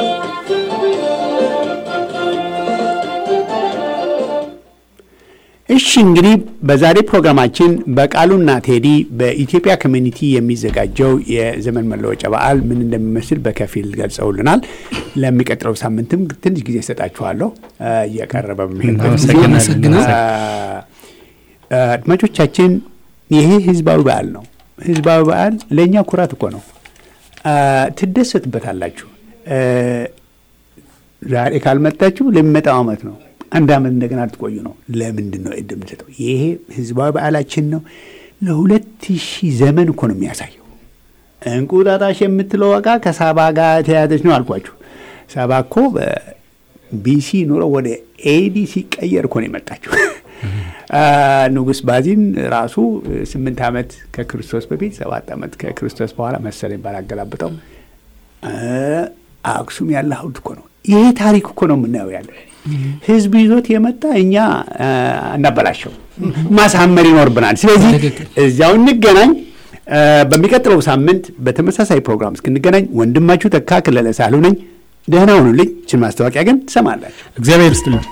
እሺ እንግዲህ በዛሬ ፕሮግራማችን በቃሉና ቴዲ በኢትዮጵያ ኮሚኒቲ የሚዘጋጀው የዘመን መለወጫ በዓል ምን እንደሚመስል በከፊል ገልጸውልናል። ለሚቀጥለው ሳምንትም ትንሽ ጊዜ እሰጣችኋለሁ እ፣ እየቀረበ በሚሄድበት ጊዜ። እናመሰግናለን። እ፣ አድማጮቻችን ይሄ ህዝባዊ በዓል ነው። ህዝባዊ በዓል ለእኛ ኩራት እኮ ነው። እ፣ ትደሰትበታላችሁ። እ፣ ዛሬ ካልመጣችሁ ለሚመጣው ዓመት ነው። አንድ ዓመት እንደገና ልትቆዩ ነው። ለምንድን ነው ዕድል የምንሰጠው? ይሄ ህዝባዊ በዓላችን ነው። ለሁለት ሺህ ዘመን እኮ ነው የሚያሳየው። እንቁጣጣሽ የምትለው ዕቃ ከሳባ ጋር የተያያዘች ነው አልኳችሁ። ሳባ እኮ በቢሲ ኑሮ ወደ ኤዲ ሲቀየር እኮ ነው የመጣችው። አ፣ ንጉሥ ባዚን ራሱ ስምንት ዓመት ከክርስቶስ በፊት ሰባት ዓመት ከክርስቶስ በኋላ መሰለኝ ባላገላብጠው አ፣ አክሱም ያለ ሐውልት እኮ ነው። ይሄ ታሪክ እኮ ነው የምናየው ያለ ህዝብ ይዞት የመጣ እኛ አ፣ እናበላሸው ማሳመር ይኖርብናል። ስለዚህ ትክክል። እዚያው እንገናኝ። አ፣ በሚቀጥለው ሳምንት በተመሳሳይ ፕሮግራም እስክንገናኝ ወንድማችሁ ተካ ክለለ ሳህሉ ነኝ። ደህና ሁኑልኝ። ችን ማስታወቂያ ግን ትሰማላችሁ። እግዚአብሔር ይስጥልን።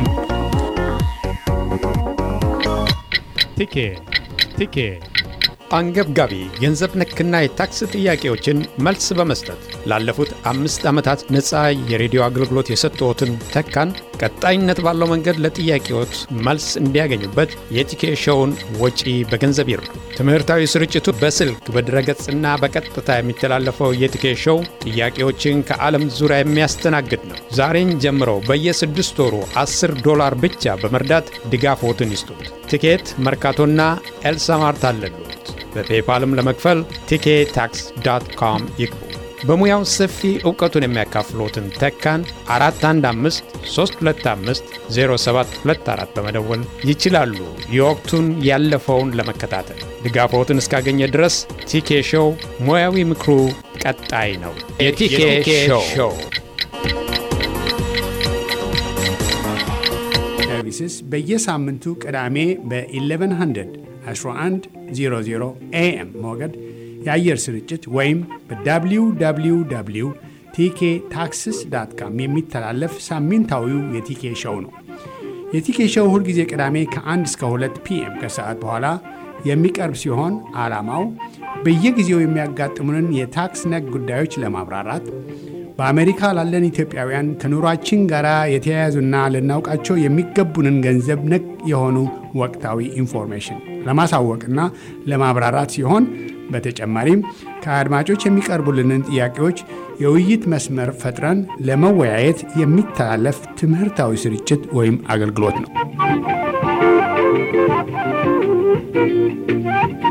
ቲኬ ቲኬ አንገብጋቢ ገንዘብ ነክና የታክስ ጥያቄዎችን መልስ በመስጠት ላለፉት አምስት ዓመታት ነፃ የሬዲዮ አገልግሎት የሰጠዎትን ተካን ቀጣይነት ባለው መንገድ ለጥያቄዎት መልስ እንዲያገኙበት የቲኬ ሾውን ወጪ በገንዘብ ይርዱ። ትምህርታዊ ስርጭቱ በስልክ በድረገጽና በቀጥታ የሚተላለፈው የቲኬ ሾው ጥያቄዎችን ከዓለም ዙሪያ የሚያስተናግድ ነው። ዛሬን ጀምረው በየስድስት ወሩ 10 ዶላር ብቻ በመርዳት ድጋፎትን ይስጡት። ቲኬት መርካቶና ኤልሳማርት አለሉት። በፔፓልም ለመክፈል ቲኬ ታክስ ዳት ኮም ይግቡ። በሙያው ሰፊ እውቀቱን የሚያካፍሎትን ተካን 415 325 0724 በመደወል ይችላሉ። የወቅቱን ያለፈውን ለመከታተል ድጋፎትን እስካገኘ ድረስ ቲኬ ሾው ሙያዊ ምክሩ ቀጣይ ነው። የቲኬ ሾው ሰርቪስስ በየሳምንቱ ቅዳሜ በ1100 1100 ኤኤም ሞገድ የአየር ስርጭት ወይም በwww ቲኬ ታክስስ ዳት ካም የሚተላለፍ ሳምንታዊው የቲኬ ሾው ነው። የቲኬ ሾው ሁልጊዜ ቅዳሜ ከ1 እስከ 2 ፒኤም ከሰዓት በኋላ የሚቀርብ ሲሆን ዓላማው በየጊዜው የሚያጋጥሙንን የታክስ ነክ ጉዳዮች ለማብራራት በአሜሪካ ላለን ኢትዮጵያውያን ከኑሯችን ጋር የተያያዙና ልናውቃቸው የሚገቡንን ገንዘብ ነክ የሆኑ ወቅታዊ ኢንፎርሜሽን ለማሳወቅና ለማብራራት ሲሆን በተጨማሪም ከአድማጮች የሚቀርቡልንን ጥያቄዎች የውይይት መስመር ፈጥረን ለመወያየት የሚተላለፍ ትምህርታዊ ስርጭት ወይም አገልግሎት ነው።